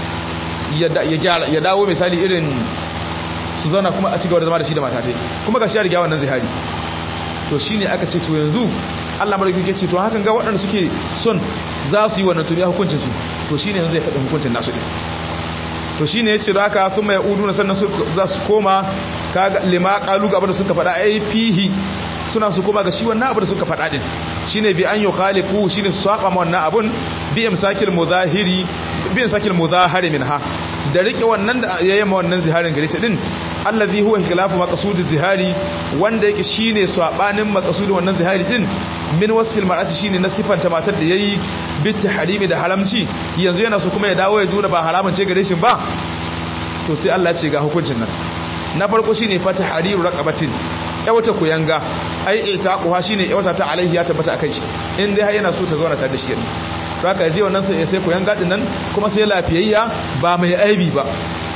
ya dawo misali irin su zauna kuma a cigaba da zama da shi da matatai kuma ga shi ya riga wannan zihari to shi ne aka ce to yanzu allah mara ke ce to hakan ga waɗanda suke son za su yi wannan tuniya hukuncinsu to shi ne yanzu ya faɗin hukuncin nasu ɗin to shi ne ya ce da haka sun mai udu na sannan za su koma ka lima ƙalu ga abin da suka faɗa ai fihi suna su koma ga shi wannan abu da suka faɗa din shine bi an yukhalifu shine su saba ma wannan abun bi imsakil mudahiri bi imsakil mudahari minha da rike wannan da yayi ma wannan ziharin gare ta din allazi huwa khilafu maqsud zihari wanda yake shine sabanin maqsud wannan zihari din min wasfil mar'ati shine na sifanta matar da yayi bi tahrimi da haramci yanzu yana so kuma ya dawo ya jura ba haramun ce gare shi ba to sai Allah ya ce ga hukuncin nan na farko shine fata hariru raqabatin yawata kuyanga ai ita kuwa shine yawata ta alaihi ya tabbata akai shi in dai har yana so ta zauna ta da shi to haka je wannan sai sai kuyanga din nan kuma sai lafiyayya ba mai aibi ba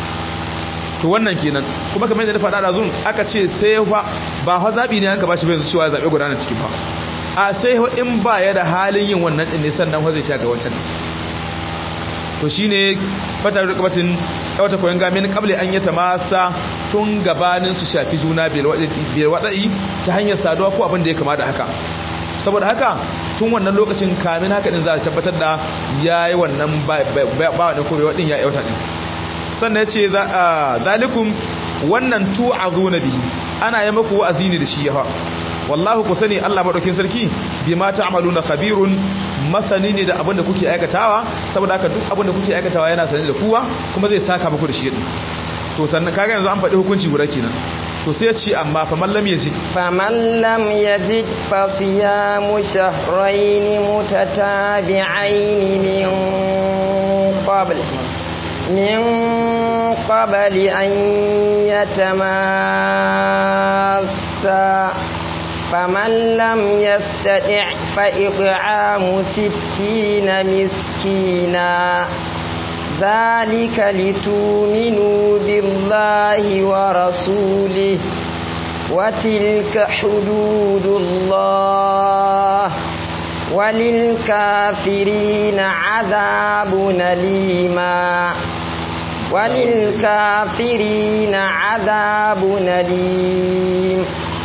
to wannan kenan kuma kamar yadda na faɗa da zun aka ce sai fa ba fa zabi ne aka bashi bai cewa zabe gudanar cikin ba a sai in ba ya da halin yin wannan din ne sannan fa zai ta ga wancan to shine fatar rukabatin wata koyon gamin kabli an yata masa tun gabanin su shafi juna biyar wada'i ta hanyar saduwa ko abin da ya kama da haka saboda haka tun wannan lokacin kamin haka din za a tabbatar da ya yi wannan ba wani kome waɗin ya yauta ɗin sannan ya ce zalikum wannan tu'azu na bihi ana yi maku wa'azi ne da shi yawa wallahu ku sani Allah madaukin sarki bi ma ta'maluna khabirun masani ne da abin da kuke aikatawa saboda haka duk abin da kuke aikatawa yana sani da kuwa kuma zai saka muku da shi din to sannan kaga yanzu an faɗi hukunci guda kenan to sai ya ce amma fa man lam yajid fa man lam yajid fa siyamu shahrayn mutatabi'ain min qabl min qabl an yatamassa فمن لم يستطع فإطعام ستين مسكينا ذلك لتؤمنوا بالله ورسوله وتلك حدود الله وللكافرين عذاب أليما وللكافرين عذاب أليم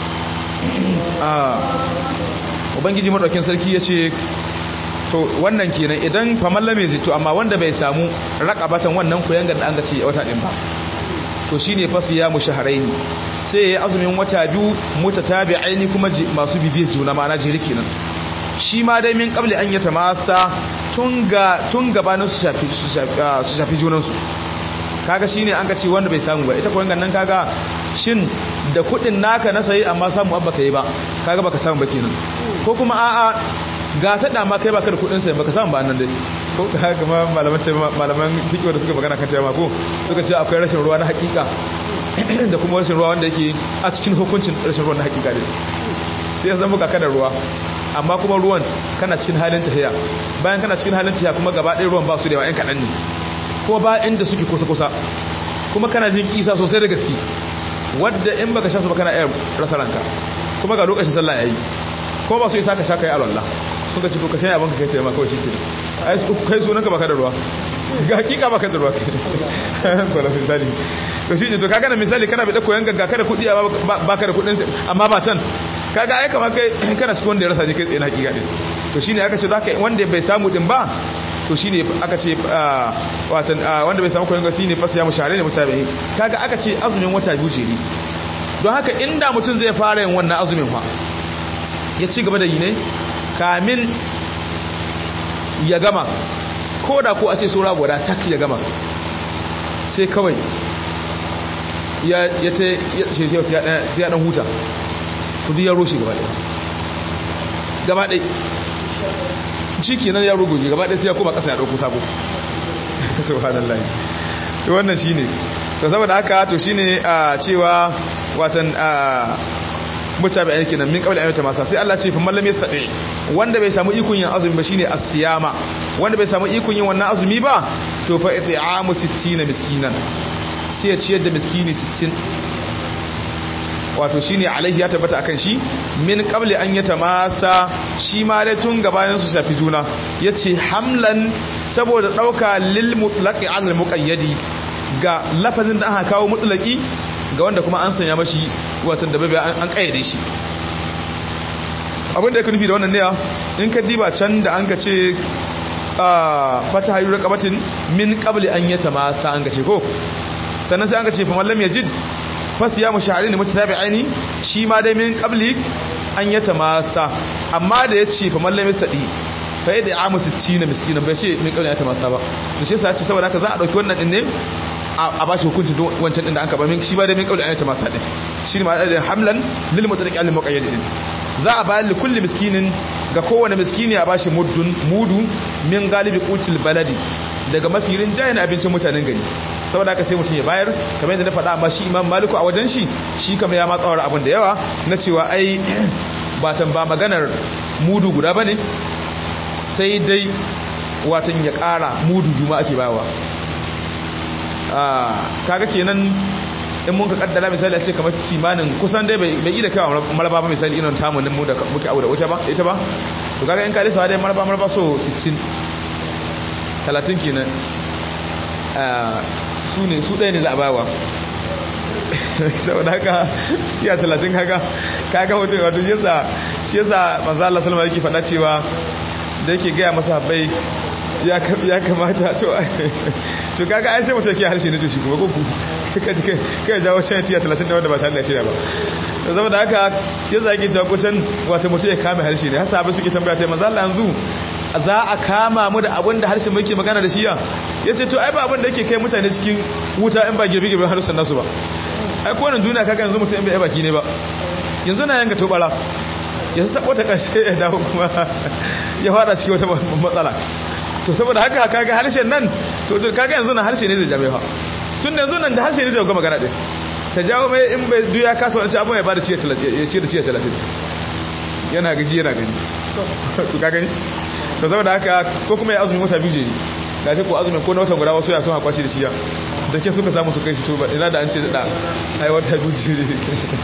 ubangiji madaukin sarki ya ce to wannan kenan idan famalla mai zito amma wanda bai samu rakabatan wannan koyan da an ga ce wata din ba to shine fa ya mu shahraini sai yayi azumin wata biyu mutatabi'aini kuma masu bibiyar juna ma'ana jiri kenan shi ma dai min qabli an yata masa tun ga tun gabanin su shafi su shafi junan su kaga shine an ga ce wanda bai samu ba ita koyan nan kaga shin da kudin naka na sayi amma samu abba kai ba kaga baka samu ba kenan ko kuma a'a ga ta dama kai baka da kudin sayi baka samu ba nan dai ko kuma malaman ce malaman fiqh da suka magana kan cewa ko suka ce akwai rashin ruwa na hakika da kuma rashin ruwa wanda yake a cikin hukuncin rashin ruwa na hakika ne sai ya zama kaka da ruwa amma kuma ruwan kana cikin halin tahiya bayan kana cikin halin tahiya kuma gaba ɗaya ruwan ba su da yawa yan kaɗan ne kuma ba inda suke kusa-kusa kuma kana jin kisa sosai da gaske wadda in baka sha su ba kana iya rasa ranka kuma ga lokacin sallah yayi kuma ba su isa ka sha kai alwala sun ka ce to ka sai abin ka kai taimaka kawai shike ai su kai sunan ka baka da ruwa ga hakika baka da ruwa ko la misali to shi ne to kaga na misali kana bi da koyan gagga kada kudi baka da kudin amma ba can kaga ai kamar kai kana cikin wanda ya rasa ne kai tsaye na hakika din to shine aka ce haka wanda bai samu din ba to shine aka ce watan wanda bai samu koyon shine fasa ya mushare ne mutabe kaga aka ce azumin wata biyu ce ne don haka inda mutum zai fara yin wannan azumin fa ya ci gaba da yi ne kamin ya gama ko da ko a ce saura guda tak ya gama sai kawai ya ya ta ya sai ya dan huta kudi ya roshe gaba ɗaya gaba ɗaya ciki nan ya rugugi gaba ɗaya sai ya koma ƙasa ya ɗauko sabo subhanallah to wannan shine to saboda haka to shine a cewa watan a mutabi ayyukan nan min qabli ayyata masa sai Allah ce fa mallam yastati wanda bai samu ikon yin azumi ba shine as-siyama wanda bai samu ikon yin wannan azumi ba to fa it'amu 60 miskinan sai ya ciyar da miskini 60 wato shine alaihi ya tabbata akan shi min qabli an yatamasa shi ma dai tun gabanin su shafi juna yace hamlan saboda dauka lil mutlaqi al muqayyadi ga lafazin da aka kawo mutlaqi ga wanda kuma an sanya mashi watan da bai an kayyade shi abin da yake nufi da wannan ne in ka diba can da an ka ce fata hayu raqabatin min qabli an yatamasa an ka ce ko sannan sai an ka ce fa mallam yajid fasiya mu shahari ne mutabi'aini shi ma dai min qabli an yata masa amma da yace fa mallami sadi fa yadda amu 60 miskina bai ce min qabli yata masa ba to shi yasa ce saboda haka za a dauki wannan din ne a ba shi hukunci don wancan din da an ka ba min shi ba dai min qabli an yata masa din shi ne ma da hamlan lil mutaqi al muqayyad din za a bayar li kulli miskinin ga kowane miskini a bashi muddun mudu min galibi qutil baladi daga mafirin jayin abincin mutanen gari saboda haka sai mutum ya bayar kamar yadda na faɗa amma shi imam maliku a wajen shi shi kama ya matsawar abin da yawa na cewa ai batan ba maganar mudu guda ba ne sai dai watan ya ƙara mudu juma ake bawa kaga kenan in mun ka kaddara misali a ce kamar kimanin kusan dai bai yi da kawo maraba ba misali inon tamunin mu da muke abu da wuce ba ita ba to kaga in ka lisa dai maraba maraba so 60 30 kenan su ne su ɗaya ne za a bawa saboda haka tiya talatin kaga kaga mutum wato shi yasa shi yasa manzo Allah sallama yake faɗa cewa da yake gaya masa bai ya kamata to to kaga ai sai mutum yake harshe ne to shi kuma ko ku kai kai jawo can tiya talatin da wanda ba tare da shirya ba to saboda haka shi yasa yake cewa kucan wato mutum ya kame harshe ne har sahabbai suke tambaya sai manzo Allah yanzu za a kama mu da abin da harshen muke magana da shi ya ya ce to ai ba abin da yake kai mutane cikin wuta in ba girbi-girbi harshen nasu ba ai kowane duniya kaga yanzu mutum in bai baki ne ba yanzu na yanka tobara ya sabo ta ƙarshe ya dawo kuma ya fada cikin wata matsala to saboda haka kaga harshen nan to kaga yanzu na harshe ne zai jabe fa tun da yanzu nan da harshe ne zai ga magana din ta jawo mai in bai duya kasa wani abin ya bada ciye da ciye talatin yana gaji yana gani to ka gani to saboda haka ko kuma ya azumi wata biyu ne da ce ko azumin ko na watan guda wasu ya sun hakwashi da ciya da ke suka samu su kai shi to ba ina da an ce da ai wata biyu ne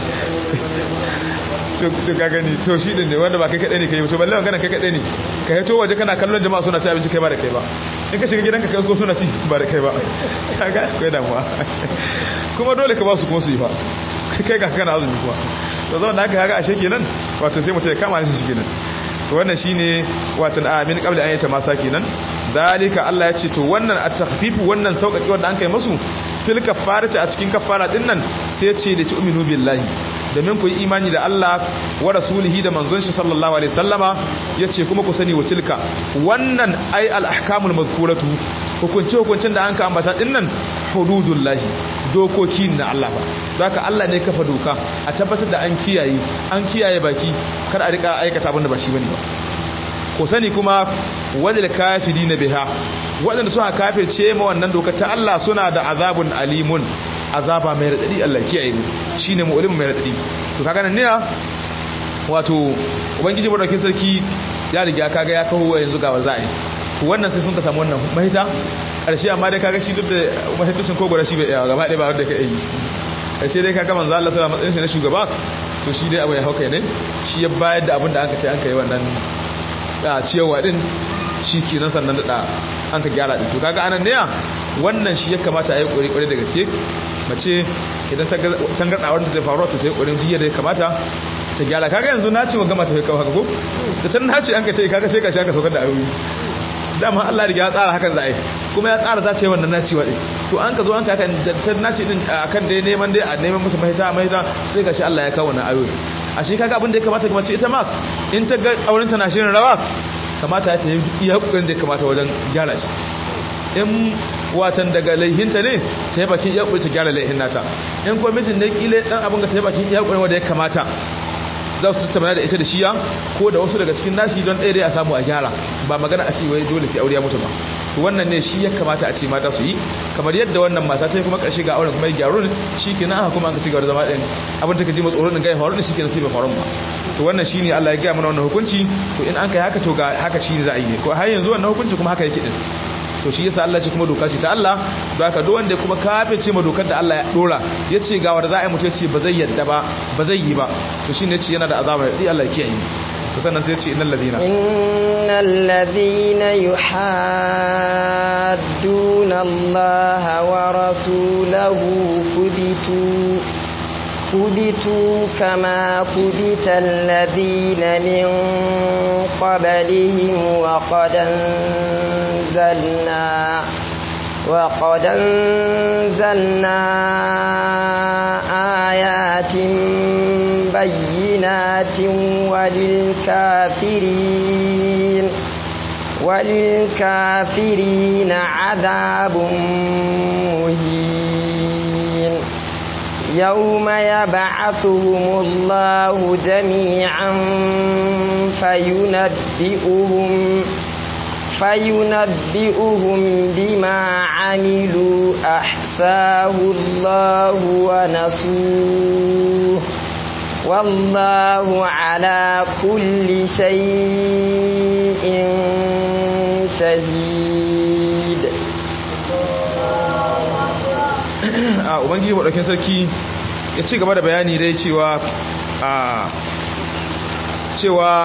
to ka gani to shi din ne wanda ba kai kadai ne kai to balle magana kai kadai ne ka yato waje kana kallon jama'a suna ci abinci kai ba da kai ba in ka shiga gidanka kai ko suna ci ba da kai ba kaga akwai damuwa kuma dole ka ba su kuma su yi fa kai ga kana azumi kuma to zama da haka kaga ashe kenan wato sai mutum ya kama shi kenan to wannan shine watan amin qabli an yata masa kenan dalika Allah ya ce to wannan at-takhfifu wannan sauƙaƙi wanda an kai musu fil kafarati a cikin kafara din nan sai ya ce da tu'minu billahi domin ku yi imani da Allah wa rasulihi da manzon shi sallallahu alaihi wasallama yace kuma ku sani wa tilka wannan ai al-ahkamul mazkuratu hukunce hukuncin da an ka ambata din nan hududullahi dokoki na Allah ba zaka Allah ne kafa doka a tabbatar da an kiyaye an kiyaye baki kar a rika aikata abin da ba shi bane ba ko sani kuma wadil kafirina biha waɗanda suka kafirce ma wannan dokar ta Allah suna da azabun alimun azaba mai radadi Allah kiyaye mu shine mu'lim mai radadi to kaga nan ne wato ubangiji madaukakin sarki ya riga kaga ya kawo yanzu ga waza'i to wannan sai sun ka samu wannan mahita karshe amma dai kaga shi duk da mahitocin kogora shi bai yawa gaba ɗaya ba wanda ka yi karshe dai kaga manzo Allah sallallahu alaihi wasallam na shugaba to shi dai abu ya hauka ne shi ya bayar da abin da aka sai an kai wannan ciyawa din shi kenan sannan da an ka gyara din to kaga anan ne wannan shi ya kamata a yi kokari da gaske mace idan ta tangarda wanda zai faru to ta yi kokarin jiya da ya kamata ta gyara kaga yanzu na ce wa gama ta kawo haka ko da tan na ce an ka ce kaga sai ka sha ka saukar da ayoyi dama Allah riga ya tsara hakan za a yi kuma ya tsara za ta yi wannan nacewa din to an ka zo an ka kan ta nace din akan dai neman dai a neman musu mahita mahita sai ka shi Allah ya kawo wannan ayoyi a shi kaga abin da ya kamata kuma ce ita ma in ta ga auren ta na shirin rawa kamata ta yi iya kokarin da ya kamata wajen gyara shi in watan daga laihinta ne ta yi bakin iya ta gyara laihin nata in kuma mijin ne kile dan abin ga ta yi bakin iya kokarin wanda ya kamata za su tattauna da ita da shiya ko da wasu daga cikin nashi don ɗaya dai a samu a gyara ba magana a ce wai dole sai aure ya mutu ba to wannan ne shi ya kamata a ce mata su yi kamar yadda wannan mata ta yi kuma ƙarshe ga auren kuma ya gyaru shi ke nan aka kuma an ka cigaba da zama ɗin abin ta ka ji matsoron ɗin ga ya faru da shi ke nan sai bai faru ba to wannan shi ne Allah ya gaya mana wannan hukunci to in an kai haka to ga haka shi ne za a yi ne ko har yanzu wannan hukunci kuma haka yake din to shi yasa Allah ce kuma doka ce ta Allah don haka duk wanda kuma kafirce ma dokar da Allah ya dora yace ga wanda za a yi mutum ce ba zai yadda ba ba zai yi ba to shine yace yana da azaba da Allah ya kiyaye to sannan sai yace innal ladina innal ladina yuhadduna Allah wa rasulahu kubitu كبتوا كما كبت الذين من قبلهم وقد أنزلنا وقد أنزلنا آيات بينات وللكافرين وللكافرين عذاب مهين يوم يبعثهم الله جميعا فينبئهم فينبئهم بما عملوا أحساه الله ونسوه والله على كل شيء شهيد a ubangiji maɗaukin sarki ya ci gaba da bayani dai cewa a cewa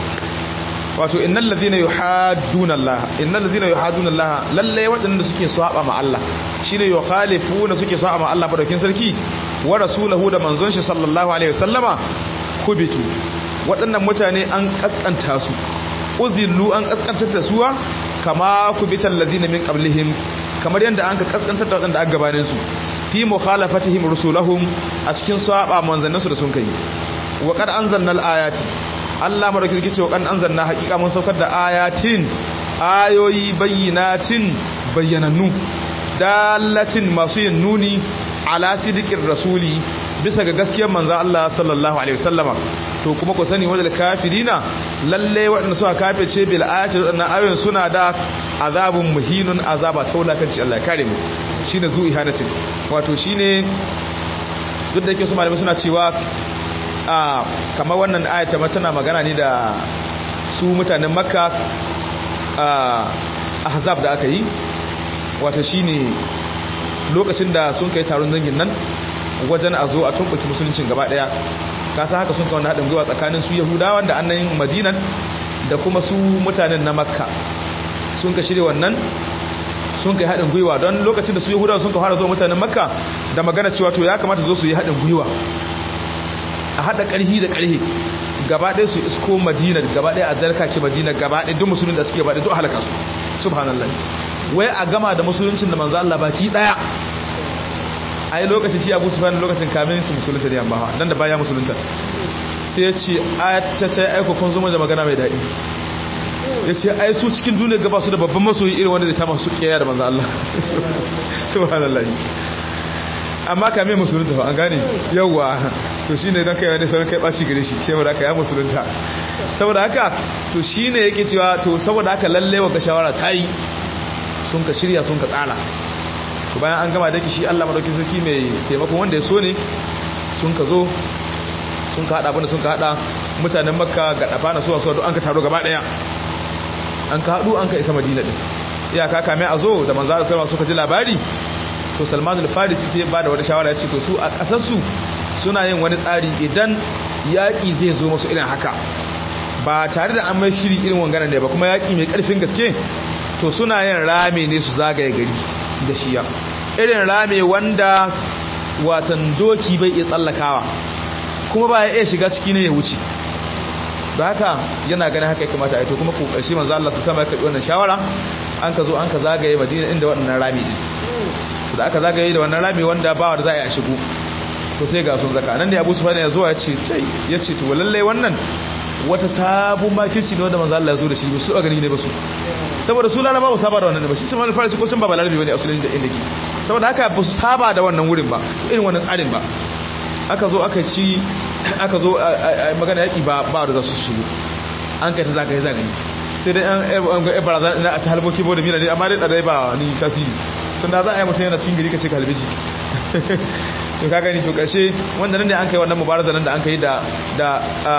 wato innal ladhina yuhadduna Allah innal ladhina yuhadduna Allah lalle waɗanda suke saba ma Allah shine yukhalifuna suke saba ma Allah maɗaukin sarki wa rasulahu da manzon shi sallallahu alaihi wasallama kubitu waɗannan mutane an kaskanta su uzillu an kaskantar da suwa kama kubital ladina min qablihim kamar yadda an ka kaskantar da waɗanda aka gabanin su fi mukhalafatihim rusulahum a cikin saba manzannin su da sun kai wa qad anzalna al-ayati Allah madauki yake cewa kan anzalna haqiqa mun saukar da ayatin ayoyi bayyinatin bayyanannu dalatin masu yin nuni ala sidiqir rasuli bisa ga gaskiyar manzo Allah sallallahu alaihi wasallama to kuma ku sani wadal kafirina lalle waɗanda suka kafirce bil ayati waɗannan ayoyin suna da azabun muhinun azaba taulakanci Allah ya kare mu shine zu ihanatin wato shine duk da yake su malamai suna cewa a kamar wannan ayata ma tana magana ne da su mutanen makka a ahzab da aka yi wato shine lokacin da sun kai taron dangin nan wajen a zo a tumbuki musuluncin gaba daya kasa haka sun kawo haɗin gwiwa tsakanin su yahudawan da annan madinan da kuma su mutanen na makka sun ka shirya wannan sun kai haɗin gwiwa don lokacin da su yahudawa sun ka fara zuwa mutanen makka da magana cewa to ya kamata zo su yi haɗin gwiwa a haɗa ƙarhi da ƙarhi gaba ɗaya su isko madina gaba ɗaya a zarka ke madina gaba ɗaya duk musulun da suke gaba ɗaya duk halaka su subhanallah wai a gama da musuluncin da manzo Allah baki ɗaya ai lokacin shi Abu Sufyan lokacin kamin su musulunta da yamma nan da baya musulunta sai ya ce ta ta aiko kun zuma da magana mai daɗi ya ce ai su cikin duniya gaba su da babban masoyi irin wanda zai ta masu kiyaya da manzo Allah subhanallah amma ka mai musulunta ba an gane yawwa to shine dan kai wani sauran kai baci gare shi saboda haka ya musulunta saboda haka to shine yake cewa to saboda haka lalle wa ga shawara ta yi sun ka shirya sun ka tsara to bayan an gama da shi Allah madaukakin sarki mai taimakon wanda ya so ne sun ka zo sun ka hada abinda sun ka hada mutanen makka ga dafa na suwa suwa duk an ka taro gaba daya an ka hadu an ka isa madina din iyaka kame a zo da manzo Allah suka ji labari to Salman al-Farisi sai ba da wata shawara ya ce to su a kasar su suna yin wani tsari idan yaki zai zo musu irin haka ba tare da an mai shiri irin wanganan ne ba kuma yaki mai karfin gaske to suna yin rame ne su zagaye gari da shiya irin rame wanda watan doki bai iya tsallakawa kuma ba ya iya shiga ciki ne ya wuce da haka yana ganin haka ya kamata a to kuma kokarshe manzo Allah su sama ya karbi wannan shawara an ka zo an ka zagaye Madina inda wannan rami din da aka zagaye da wannan rami wanda ba wanda za a yi a shigo to sai ga sun zaka nan ne Abu Sufyan ya zo ya ce kai ya ce to lalle wannan wata sabon makirci ne wanda manzo Allah ya zo da shi ba su a gani ne ba su saboda su laraba ba saba da wannan ba shi sun fara shi ko sun ba balarabi bane a sunan da inda ke saboda haka ba su saba da wannan wurin ba irin wannan tsarin ba aka zo aka ci aka zo magana yaki ba ba da za su shigo an kai ta zagaye zagaye sai dai an ga barazan ina a ta halboki bo da mira ne amma dai dai ba ni tasiri tun da za a yi mutum yana cikin gari ka ce ka halbe shi to ka gani to karshe wanda nan ne an kai wannan mubaraza nan da an kai da da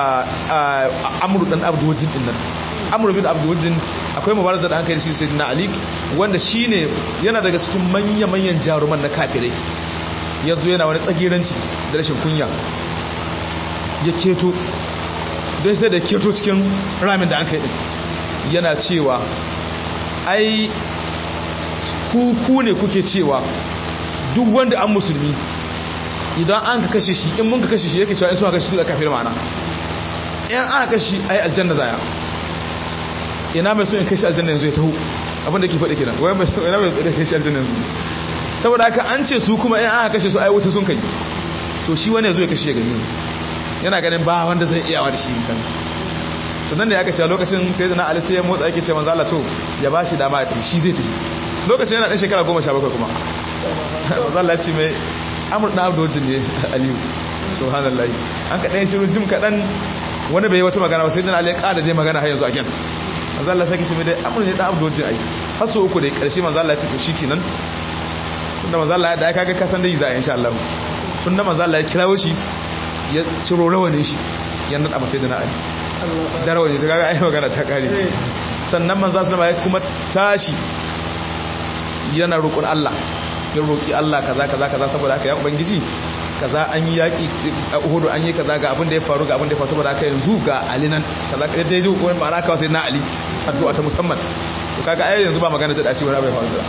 amru dan abdujin din nan amru bin abdujin akwai mubaraza da an kai da shi sayyidina ali wanda shine yana daga cikin manya manyan jaruman na kafirai yanzu yana wani tsagiranci da rashin kunya ya keto don sai da keto cikin ramin da an kai din yana cewa ai ku ne kuke cewa duk wanda an musulmi idan an ka kashe shi in mun ka kashe shi yake cewa in suna kashe su da kafir ma'ana in aka kashe shi ai aljanna zaya ina mai so in kashe aljanna yanzu ya taho abinda ke faɗi kenan wai mai so ina mai so kashe aljanna yanzu saboda haka an ce su kuma in aka kashe su ai wuta sun kai to shi wani yazo ya kashe gani yana ganin ba wanda zai iyawa da shi misali to nan ne aka ce lokacin sai da Ali sai ya motsa yake ce manzo Allah to ya bashi dama ya tafi shi zai tafi lokacin yana dan shekara 17 kuma manzo Allah ya ce mai amur na abdu wajen ne aliyu subhanallahi an kaɗan shiru jim kaɗan wani bai wata magana ba sai dana alai ƙada dai magana har yanzu a gyan manzo Allah sai ce mai dai amur ne da abdu wajen ai har so uku dai ƙarshe manzo Allah ya ce to shikenan tunda manzo Allah ya da kaga kasan dai za a insha Allah tunda manzo Allah ya kirawo shi ya ciro rawanin shi ya nada masa dana ali da rawani to kaga ai magana ta kare sannan manzo Allah ya kuma tashi yana roƙon Allah ya roƙi Allah kaza kaza kaza saboda haka ya ubangiji kaza an yi yaƙi a Uhud an yi kaza ga abin da ya faru ga abin da ya faru saboda haka yanzu ga Ali nan kaza ka dai dai ko ma'ana kawai sai na Ali addu'a ta musamman to kaga ai yanzu ba magana ta dace wani bai faru da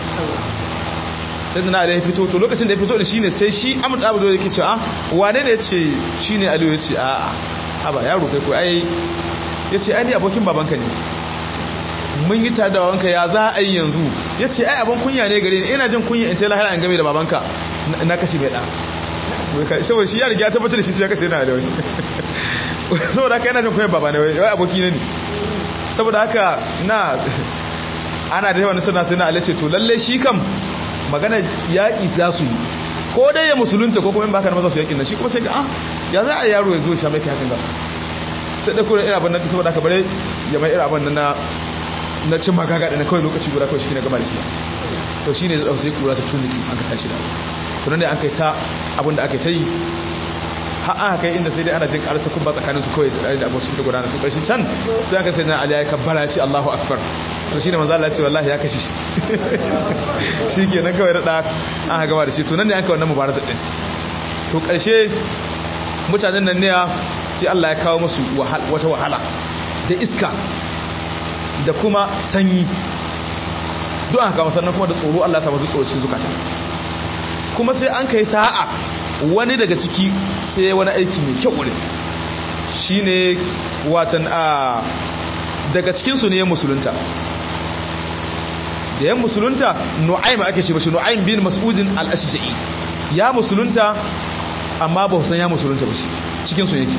sai da na Ali ya fito to lokacin da ya fito da shine sai shi Ahmad Abu Dawud yake cewa wane ne yace shine Ali yace a a ba yaro kai ko ai yace ai ni abokin babanka ne mun yi tare da babanka ya za a yi yanzu ya ce ai abin kunya ne gare ni ina jin kunya in ce lahira in game da babanka na kashe mai ɗa saboda shi ya riga ya tabbatar da shi ya kashe yana da wani saboda haka yana jin kunya baba ne wai aboki ne ne saboda haka na ana da yawan tana sai na alace to lalle shi kam magana yaƙi za su yi ko dai ya musulunta ko kuma in baka na maza su yaƙin nan shi kuma sai ga ah ya za a yaro ya zo ya sha mai hakan ga sai da kuma irin abin nan saboda haka bare ya mai irin abin nan na na cin magaga da na kawai lokaci guda kawai shi ne gama da shi to shi ne da sai kura ta tuniki an ka tashi da to nan ne an kai ta abin da aka ta yi har aka kai inda sai dai ana jin karar ta kubba tsakanin su kawai da abu su ta gudana to karshen can sai aka sai na ali ya kabbara ya ce Allahu akbar to shine manzo Allah ya ce wallahi ya kashe shi shi ke nan kawai da an gama da shi to nan ne an kai wannan mubarazat din to karshe mutanen nan ne sai Allah ya kawo musu wata wahala da iska da kuma sanyi don aka kama sannan kuma da tsoro Allah samu tsoro cikin zukata kuma sai an kai sa'a wani daga ciki sai wani aiki mai kyau wurin shine watan a daga cikinsu ne ya musulunta da ya musulunta nu'aim ake ce bashi nu'aim bin mas'udin al-ashja'i ya musulunta amma ba san ya musulunta ba shi cikinsu yake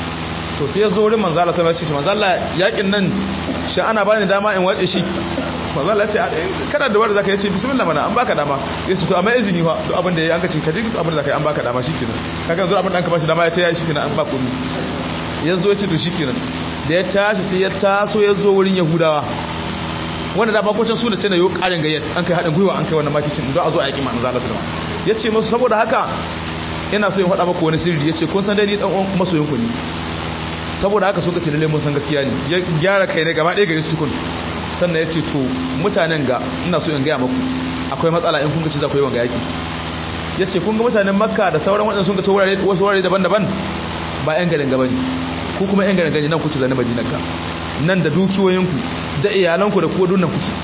to sai ya zo wurin manzala sai ya ce manzala yakin nan shi ana bani dama in wace shi manzo Allah ya ce kana da wanda zaka yace bismillah mana an baka dama ya ce to amma izini fa duk abin da yayi an ka ce ka ji abin da zaka yi an baka dama shikenan kaga zo abin da an ka bashi dama ya ce yayi shikenan an ba komai yazo ya ce to shikenan da ya tashi sai ya taso ya zo wurin yahudawa wanda da bakocin su da ce na yau karin gayyat an kai haɗin gwiwa an kai wannan makicin don a zo a yaƙi manzo Allah sallallahu alaihi wasallam ya ce masu saboda haka ina so in faɗa maka wani sirri ya ce kun san dai ni dan uwan masoyin ku ne saboda haka suka ce lalle mun san gaskiya ne ya gyara kai ne gaba ɗaya gari su tukun sannan ya ce to mutanen ga ina so in gaya maku akwai matsala in kun ga ci za ku yi wanga yaƙi ya ce kun ga mutanen makka da sauran waɗanda sun ga wurare wasu wurare daban-daban ba 'yan garin gaba ne ku kuma 'yan garin gani nan kuce zane madinan ka nan da dukiyoyinku da iyalanku da kuwa dunnan kuke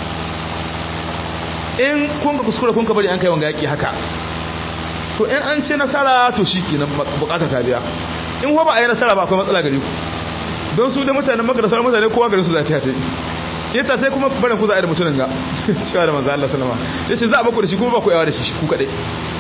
in kun ga kuskure kun ka bari an kai wanga yaƙi haka to in an ce nasara to shi ke nan bukata ta biya in ba a yi nasara ba akwai matsala gare ku don su da mutanen maka da sauran mutane kowa garin su za ta yi ya ta sai kuma barin ku za a yi da mutumin ga cewa da manzo Allah sallama ya ce za a baku da shi kuma ba ku yawa da shi ku kaɗai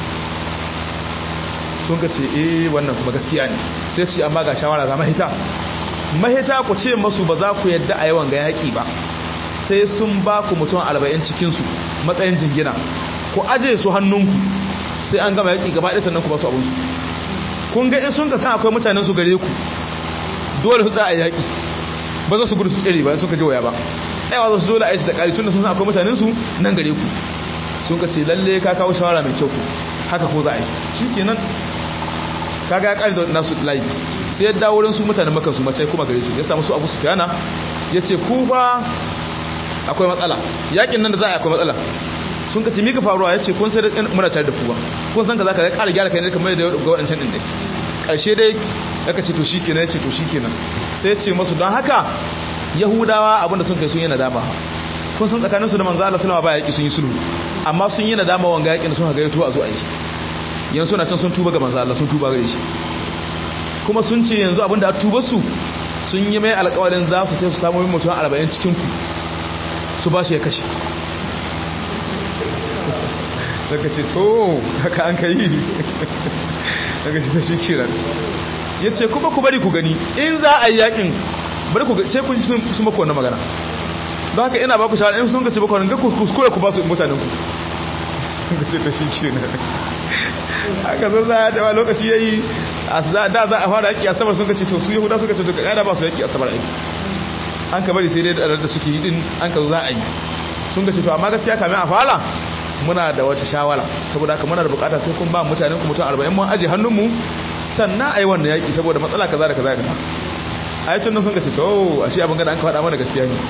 sun ka ce eh wannan kuma gaskiya ne sai ce amma ga shawara ga mahita mahita ku ce masu ba za ku yadda a yawan ga yaƙi ba sai sun ba ku mutum arba'in cikinsu matsayin jingina ku aje su hannunku sai an gama yaƙi gaba ɗaya sannan ku ba su abinsu kun ga in sun ka san akwai mutanen su gare ku dole su tsaya yaƙi ba za su gudu su tsere ba sun ka ji waya ba ɗaya za su dole a yi da ƙari tun da sun san akwai mutanen su nan gare ku sun ka ce lalle ka kawo shawara mai kyau ku haka ko za a yi shi kenan kaga ya ƙari da nasu layi sai ya dawo wurin su mutanen makan su mace kuma gare su ya samu su abu su fiyana ya ce ku ba akwai matsala yaƙin nan da za a yi akwai matsala sun ka ce mika faruwa ya ce kun sai da muna tare da kuwa kun san ka za ka ya ƙara gyara kai ne kamar da ga waɗancan ɗin dai ƙarshe dai aka ce to shi kenan ya ce to shi kenan sai ya ce masu don haka yahudawa abinda sun kai sun yi nadama kun san tsakaninsu da manzo Allah sallama ba yaƙi sun yi sulhu amma sun yi nadama wanga yaƙin sun ga yato a zo a yi shi yanzu na can sun tuba ga manzo Allah sun tuba gare shi kuma sun ce yanzu abinda a tuba su sun yi mai alƙawarin za su tafi samu mutum 40 cikin ku su ba shi ya kashe daga ce to haka an kai daga ce ta shi kiran ya ce kuma ku bari ku gani in za a yi yakin bari ku sai kun sun maka wannan magana don haka ina ba ku shawara in sun ka ce baka wannan ku kuskure ku ba su mutanen ku sun ka ce ta shi kiran haka zo za a dawa lokaci ya yi da za a fara yaki a sabar sun ka ce to su yahuda suka ce to kada ba su yaki a sabar aiki an ka bari sai dai da suke yi din an ka zo za a yi sun ka ce to amma gaskiya kamin a fara muna da wata shawara saboda haka muna da bukata sai kun ba mutanen ku mutum 40 mun aje hannunmu sannan ayi wannan yaki saboda matsala kaza da kaza da ayatun nan sun ka ce to ashe abin gada an ka faɗa mana gaskiya ne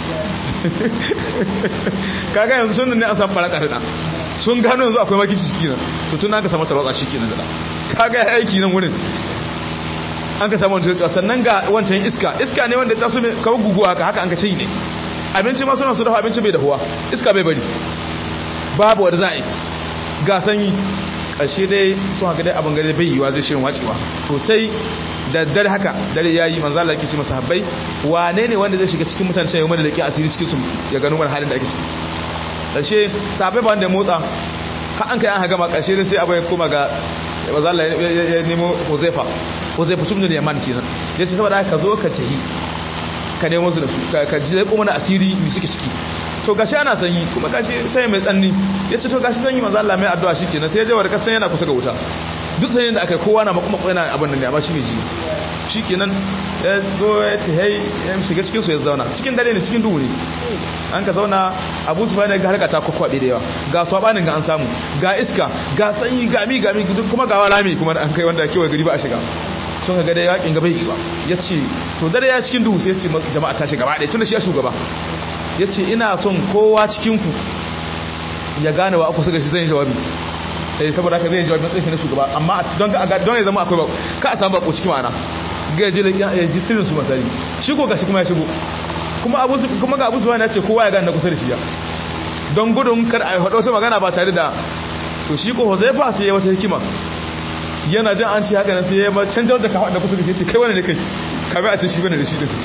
kaga yanzu sun ne an samu baraka da sun gano yanzu akwai makici ciki nan to tun an ka samu tarwatsa shi kenan da kaga aiki nan wurin an ka samu wancan sannan ga wancan iska iska ne wanda ta so mai kawo guguwa haka haka an ka ce ne abinci ma suna su dafa abinci bai dahuwa iska bai bari babu wadda za a yi ga sanyi ƙarshe dai sun haka dai abin gare bai yiwa zai shirin wacewa to sai da dare haka dare ya yi manzala yake ce masa habbai wane ne wanda zai shiga cikin mutane cewa mana da ke asiri cikin su ya gano mana halin da ake ciki ƙarshe sahabbai ba wanda ya motsa har an kai an hagama ƙarshe dai sai abu ya koma ga manzala ya nemo huzaifa huzaifa tun da yaman kenan ya ce saboda ka zo ka tahi ka nemo su da su ka ji zai kuma na asiri mai suke ciki to gashi ana sanyi kuma gashi sai mai tsanni ya ce to gashi sanyi manzo Allah mai addu'a shikenan sai ya je wa kasan yana kusa ga wuta duk sanyin da aka yi kowa na makuma yana abin nan ne amma shi mai ji shikenan ya zo ya ta hai ya shiga cikin su ya zauna cikin dare ne cikin duhu ne an ka zauna Abu Sufyan ga harka ta kwakwabe da yawa ga swabanin ga an samu ga iska ga sanyi ga mi ga mi kuma ga rami kuma an kai wanda kewaye gari ba a shiga sun ga da yakin gaba yi ba ya ce to dare ya cikin duhu sai ya ce jama'a ta shiga gaba ɗaya tun da shi ya shugaba ya ce ina son kowa cikinku ya gane wa aku suka shi zai jawabi eh saboda haka zai jawabi matsayin na shugaba amma don don ya zama akwai ba ka a samu bako cikin ma'ana ga ya je ya ji sirrin su masari shi ko gashi kuma ya shigo kuma abu kuma ga abu zuwa ya ce kowa ya gane na kusa da shi ya don gudun kar a faɗo wata magana ba tare da to shi ko Huzaifa sai ya wata hikima yana jin an ce haka nan sai ya ma canjar da kafa da kusa da shi ce kai wani ne kai ka bai a ce shi bane da shi din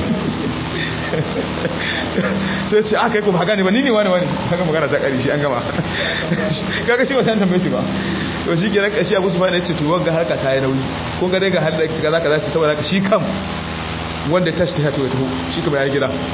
sai ce aka yi kuma haka ne ba ni ne wani wani haka magana ta kari shi an gama kaga shi ba san tambaye shi ba to shi kenan kashi abu su fa ne ce to wanga harka ta yi nauyi ko ga dai ga har da kaza kaza ce saboda shi kam wanda ta shi ta to ya taho shi kuma ya gida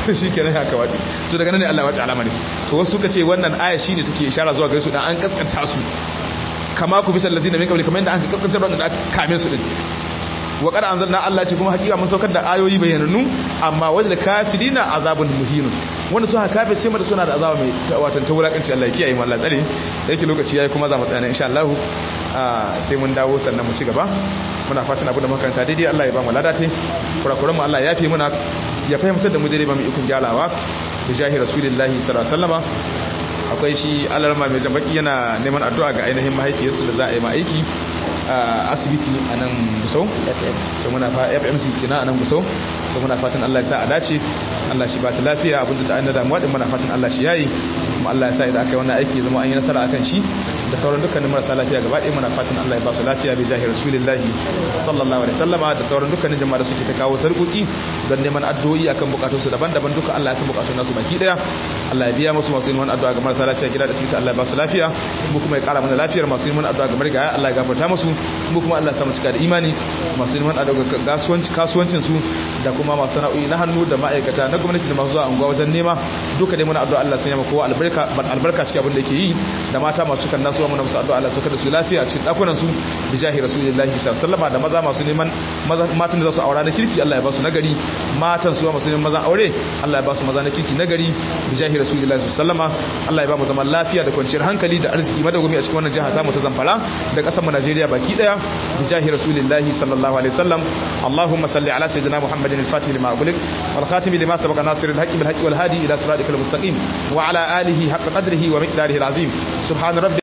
shikenan haka wace to daga nan ne Allah ya wace alama ne to wasu suka ce wannan aya shine take ishara zuwa gare su dan an kaskanta su kama ku bisal ladina min qabli kamar yadda an kaskanta wanda aka kame su din wa qad anzalna Allah ce kuma hakika mun saukar da ayoyi bayanannu amma wajal kafirina azabun muhinun wanda suka kafirce mata suna da azaba mai watan ta wulakanci Allah ya kiyaye mu Allah tsare da yake lokaci yayi kuma za mu tsaya insha Allah sai mun dawo sannan mu ci gaba muna fatan abin da makaranta daidai Allah ya ba mu ladate kurakuran mu Allah ya yafe muna ya fahimtar da mu daidai ba mu ikon gyalawa bi jahi rasulillahi sallallahu alaihi wasallama akwai shi alarma mai jambaki yana neman addu'a ga ainihin mahaifiyarsu da za a yi ma aiki a asibiti a nan gusau so muna fa fmc kina a nan gusau so muna fatan allah ya sa a dace allah shi ba ta lafiya abinda da an da damuwa din muna fatan allah shi yayi kuma allah ya sa idan aka yi wannan aiki zama an yi nasara akan shi da sauran dukkanin marasa lafiya gaba ɗaya muna fatan allah ya ba su lafiya bi jahi rasulillahi sallallahu alaihi wasallama da sauran dukkanin jama'a da suke ta kawo sarƙoƙi don neman addu'o'i akan bukatunsu daban-daban duka allah ya san bukatun nasu baki ɗaya allah ya biya musu masu yin wani addu'a ga marasa lafiya gida da asibiti allah ya ba su lafiya mu kuma ya ƙara mana lafiyar masu yin wani addu'a ga marigaya allah ya gafarta musu mu kuma Allah samu cika da imani masu neman a daga kasuwancin su da kuma masu sana'o'i na hannu da ma'aikata na gwamnati da masu zuwa unguwa wajen nema duka dai muna addu'a Allah sanya maka kowa albarka albarka cikin abin da yake yi da mata masu cikan nasu muna musu addu'a Allah sauka da su lafiya cikin dakunan su bi jahi rasulullahi sallallahu alaihi da maza masu neman matan da za su aura na kirki Allah ya ba su nagari matan su masu neman mazan aure Allah ya ba su maza na kirki nagari bi jahi rasulullahi sallallahu Allah ya ba mu zaman lafiya da kwanciyar hankali da arziki madagumi a cikin wannan jiha ta mu ta Zamfara da kasar mu Najeriya baki daya بجاه رسول الله صلى الله عليه وسلم اللهم صل على سيدنا محمد الفاتح لما أغلق والخاتم لما سبق ناصر الحق بالحق والهادي إلى صراطك المستقيم وعلى آله حق قدره ومقداره العظيم سبحان ربي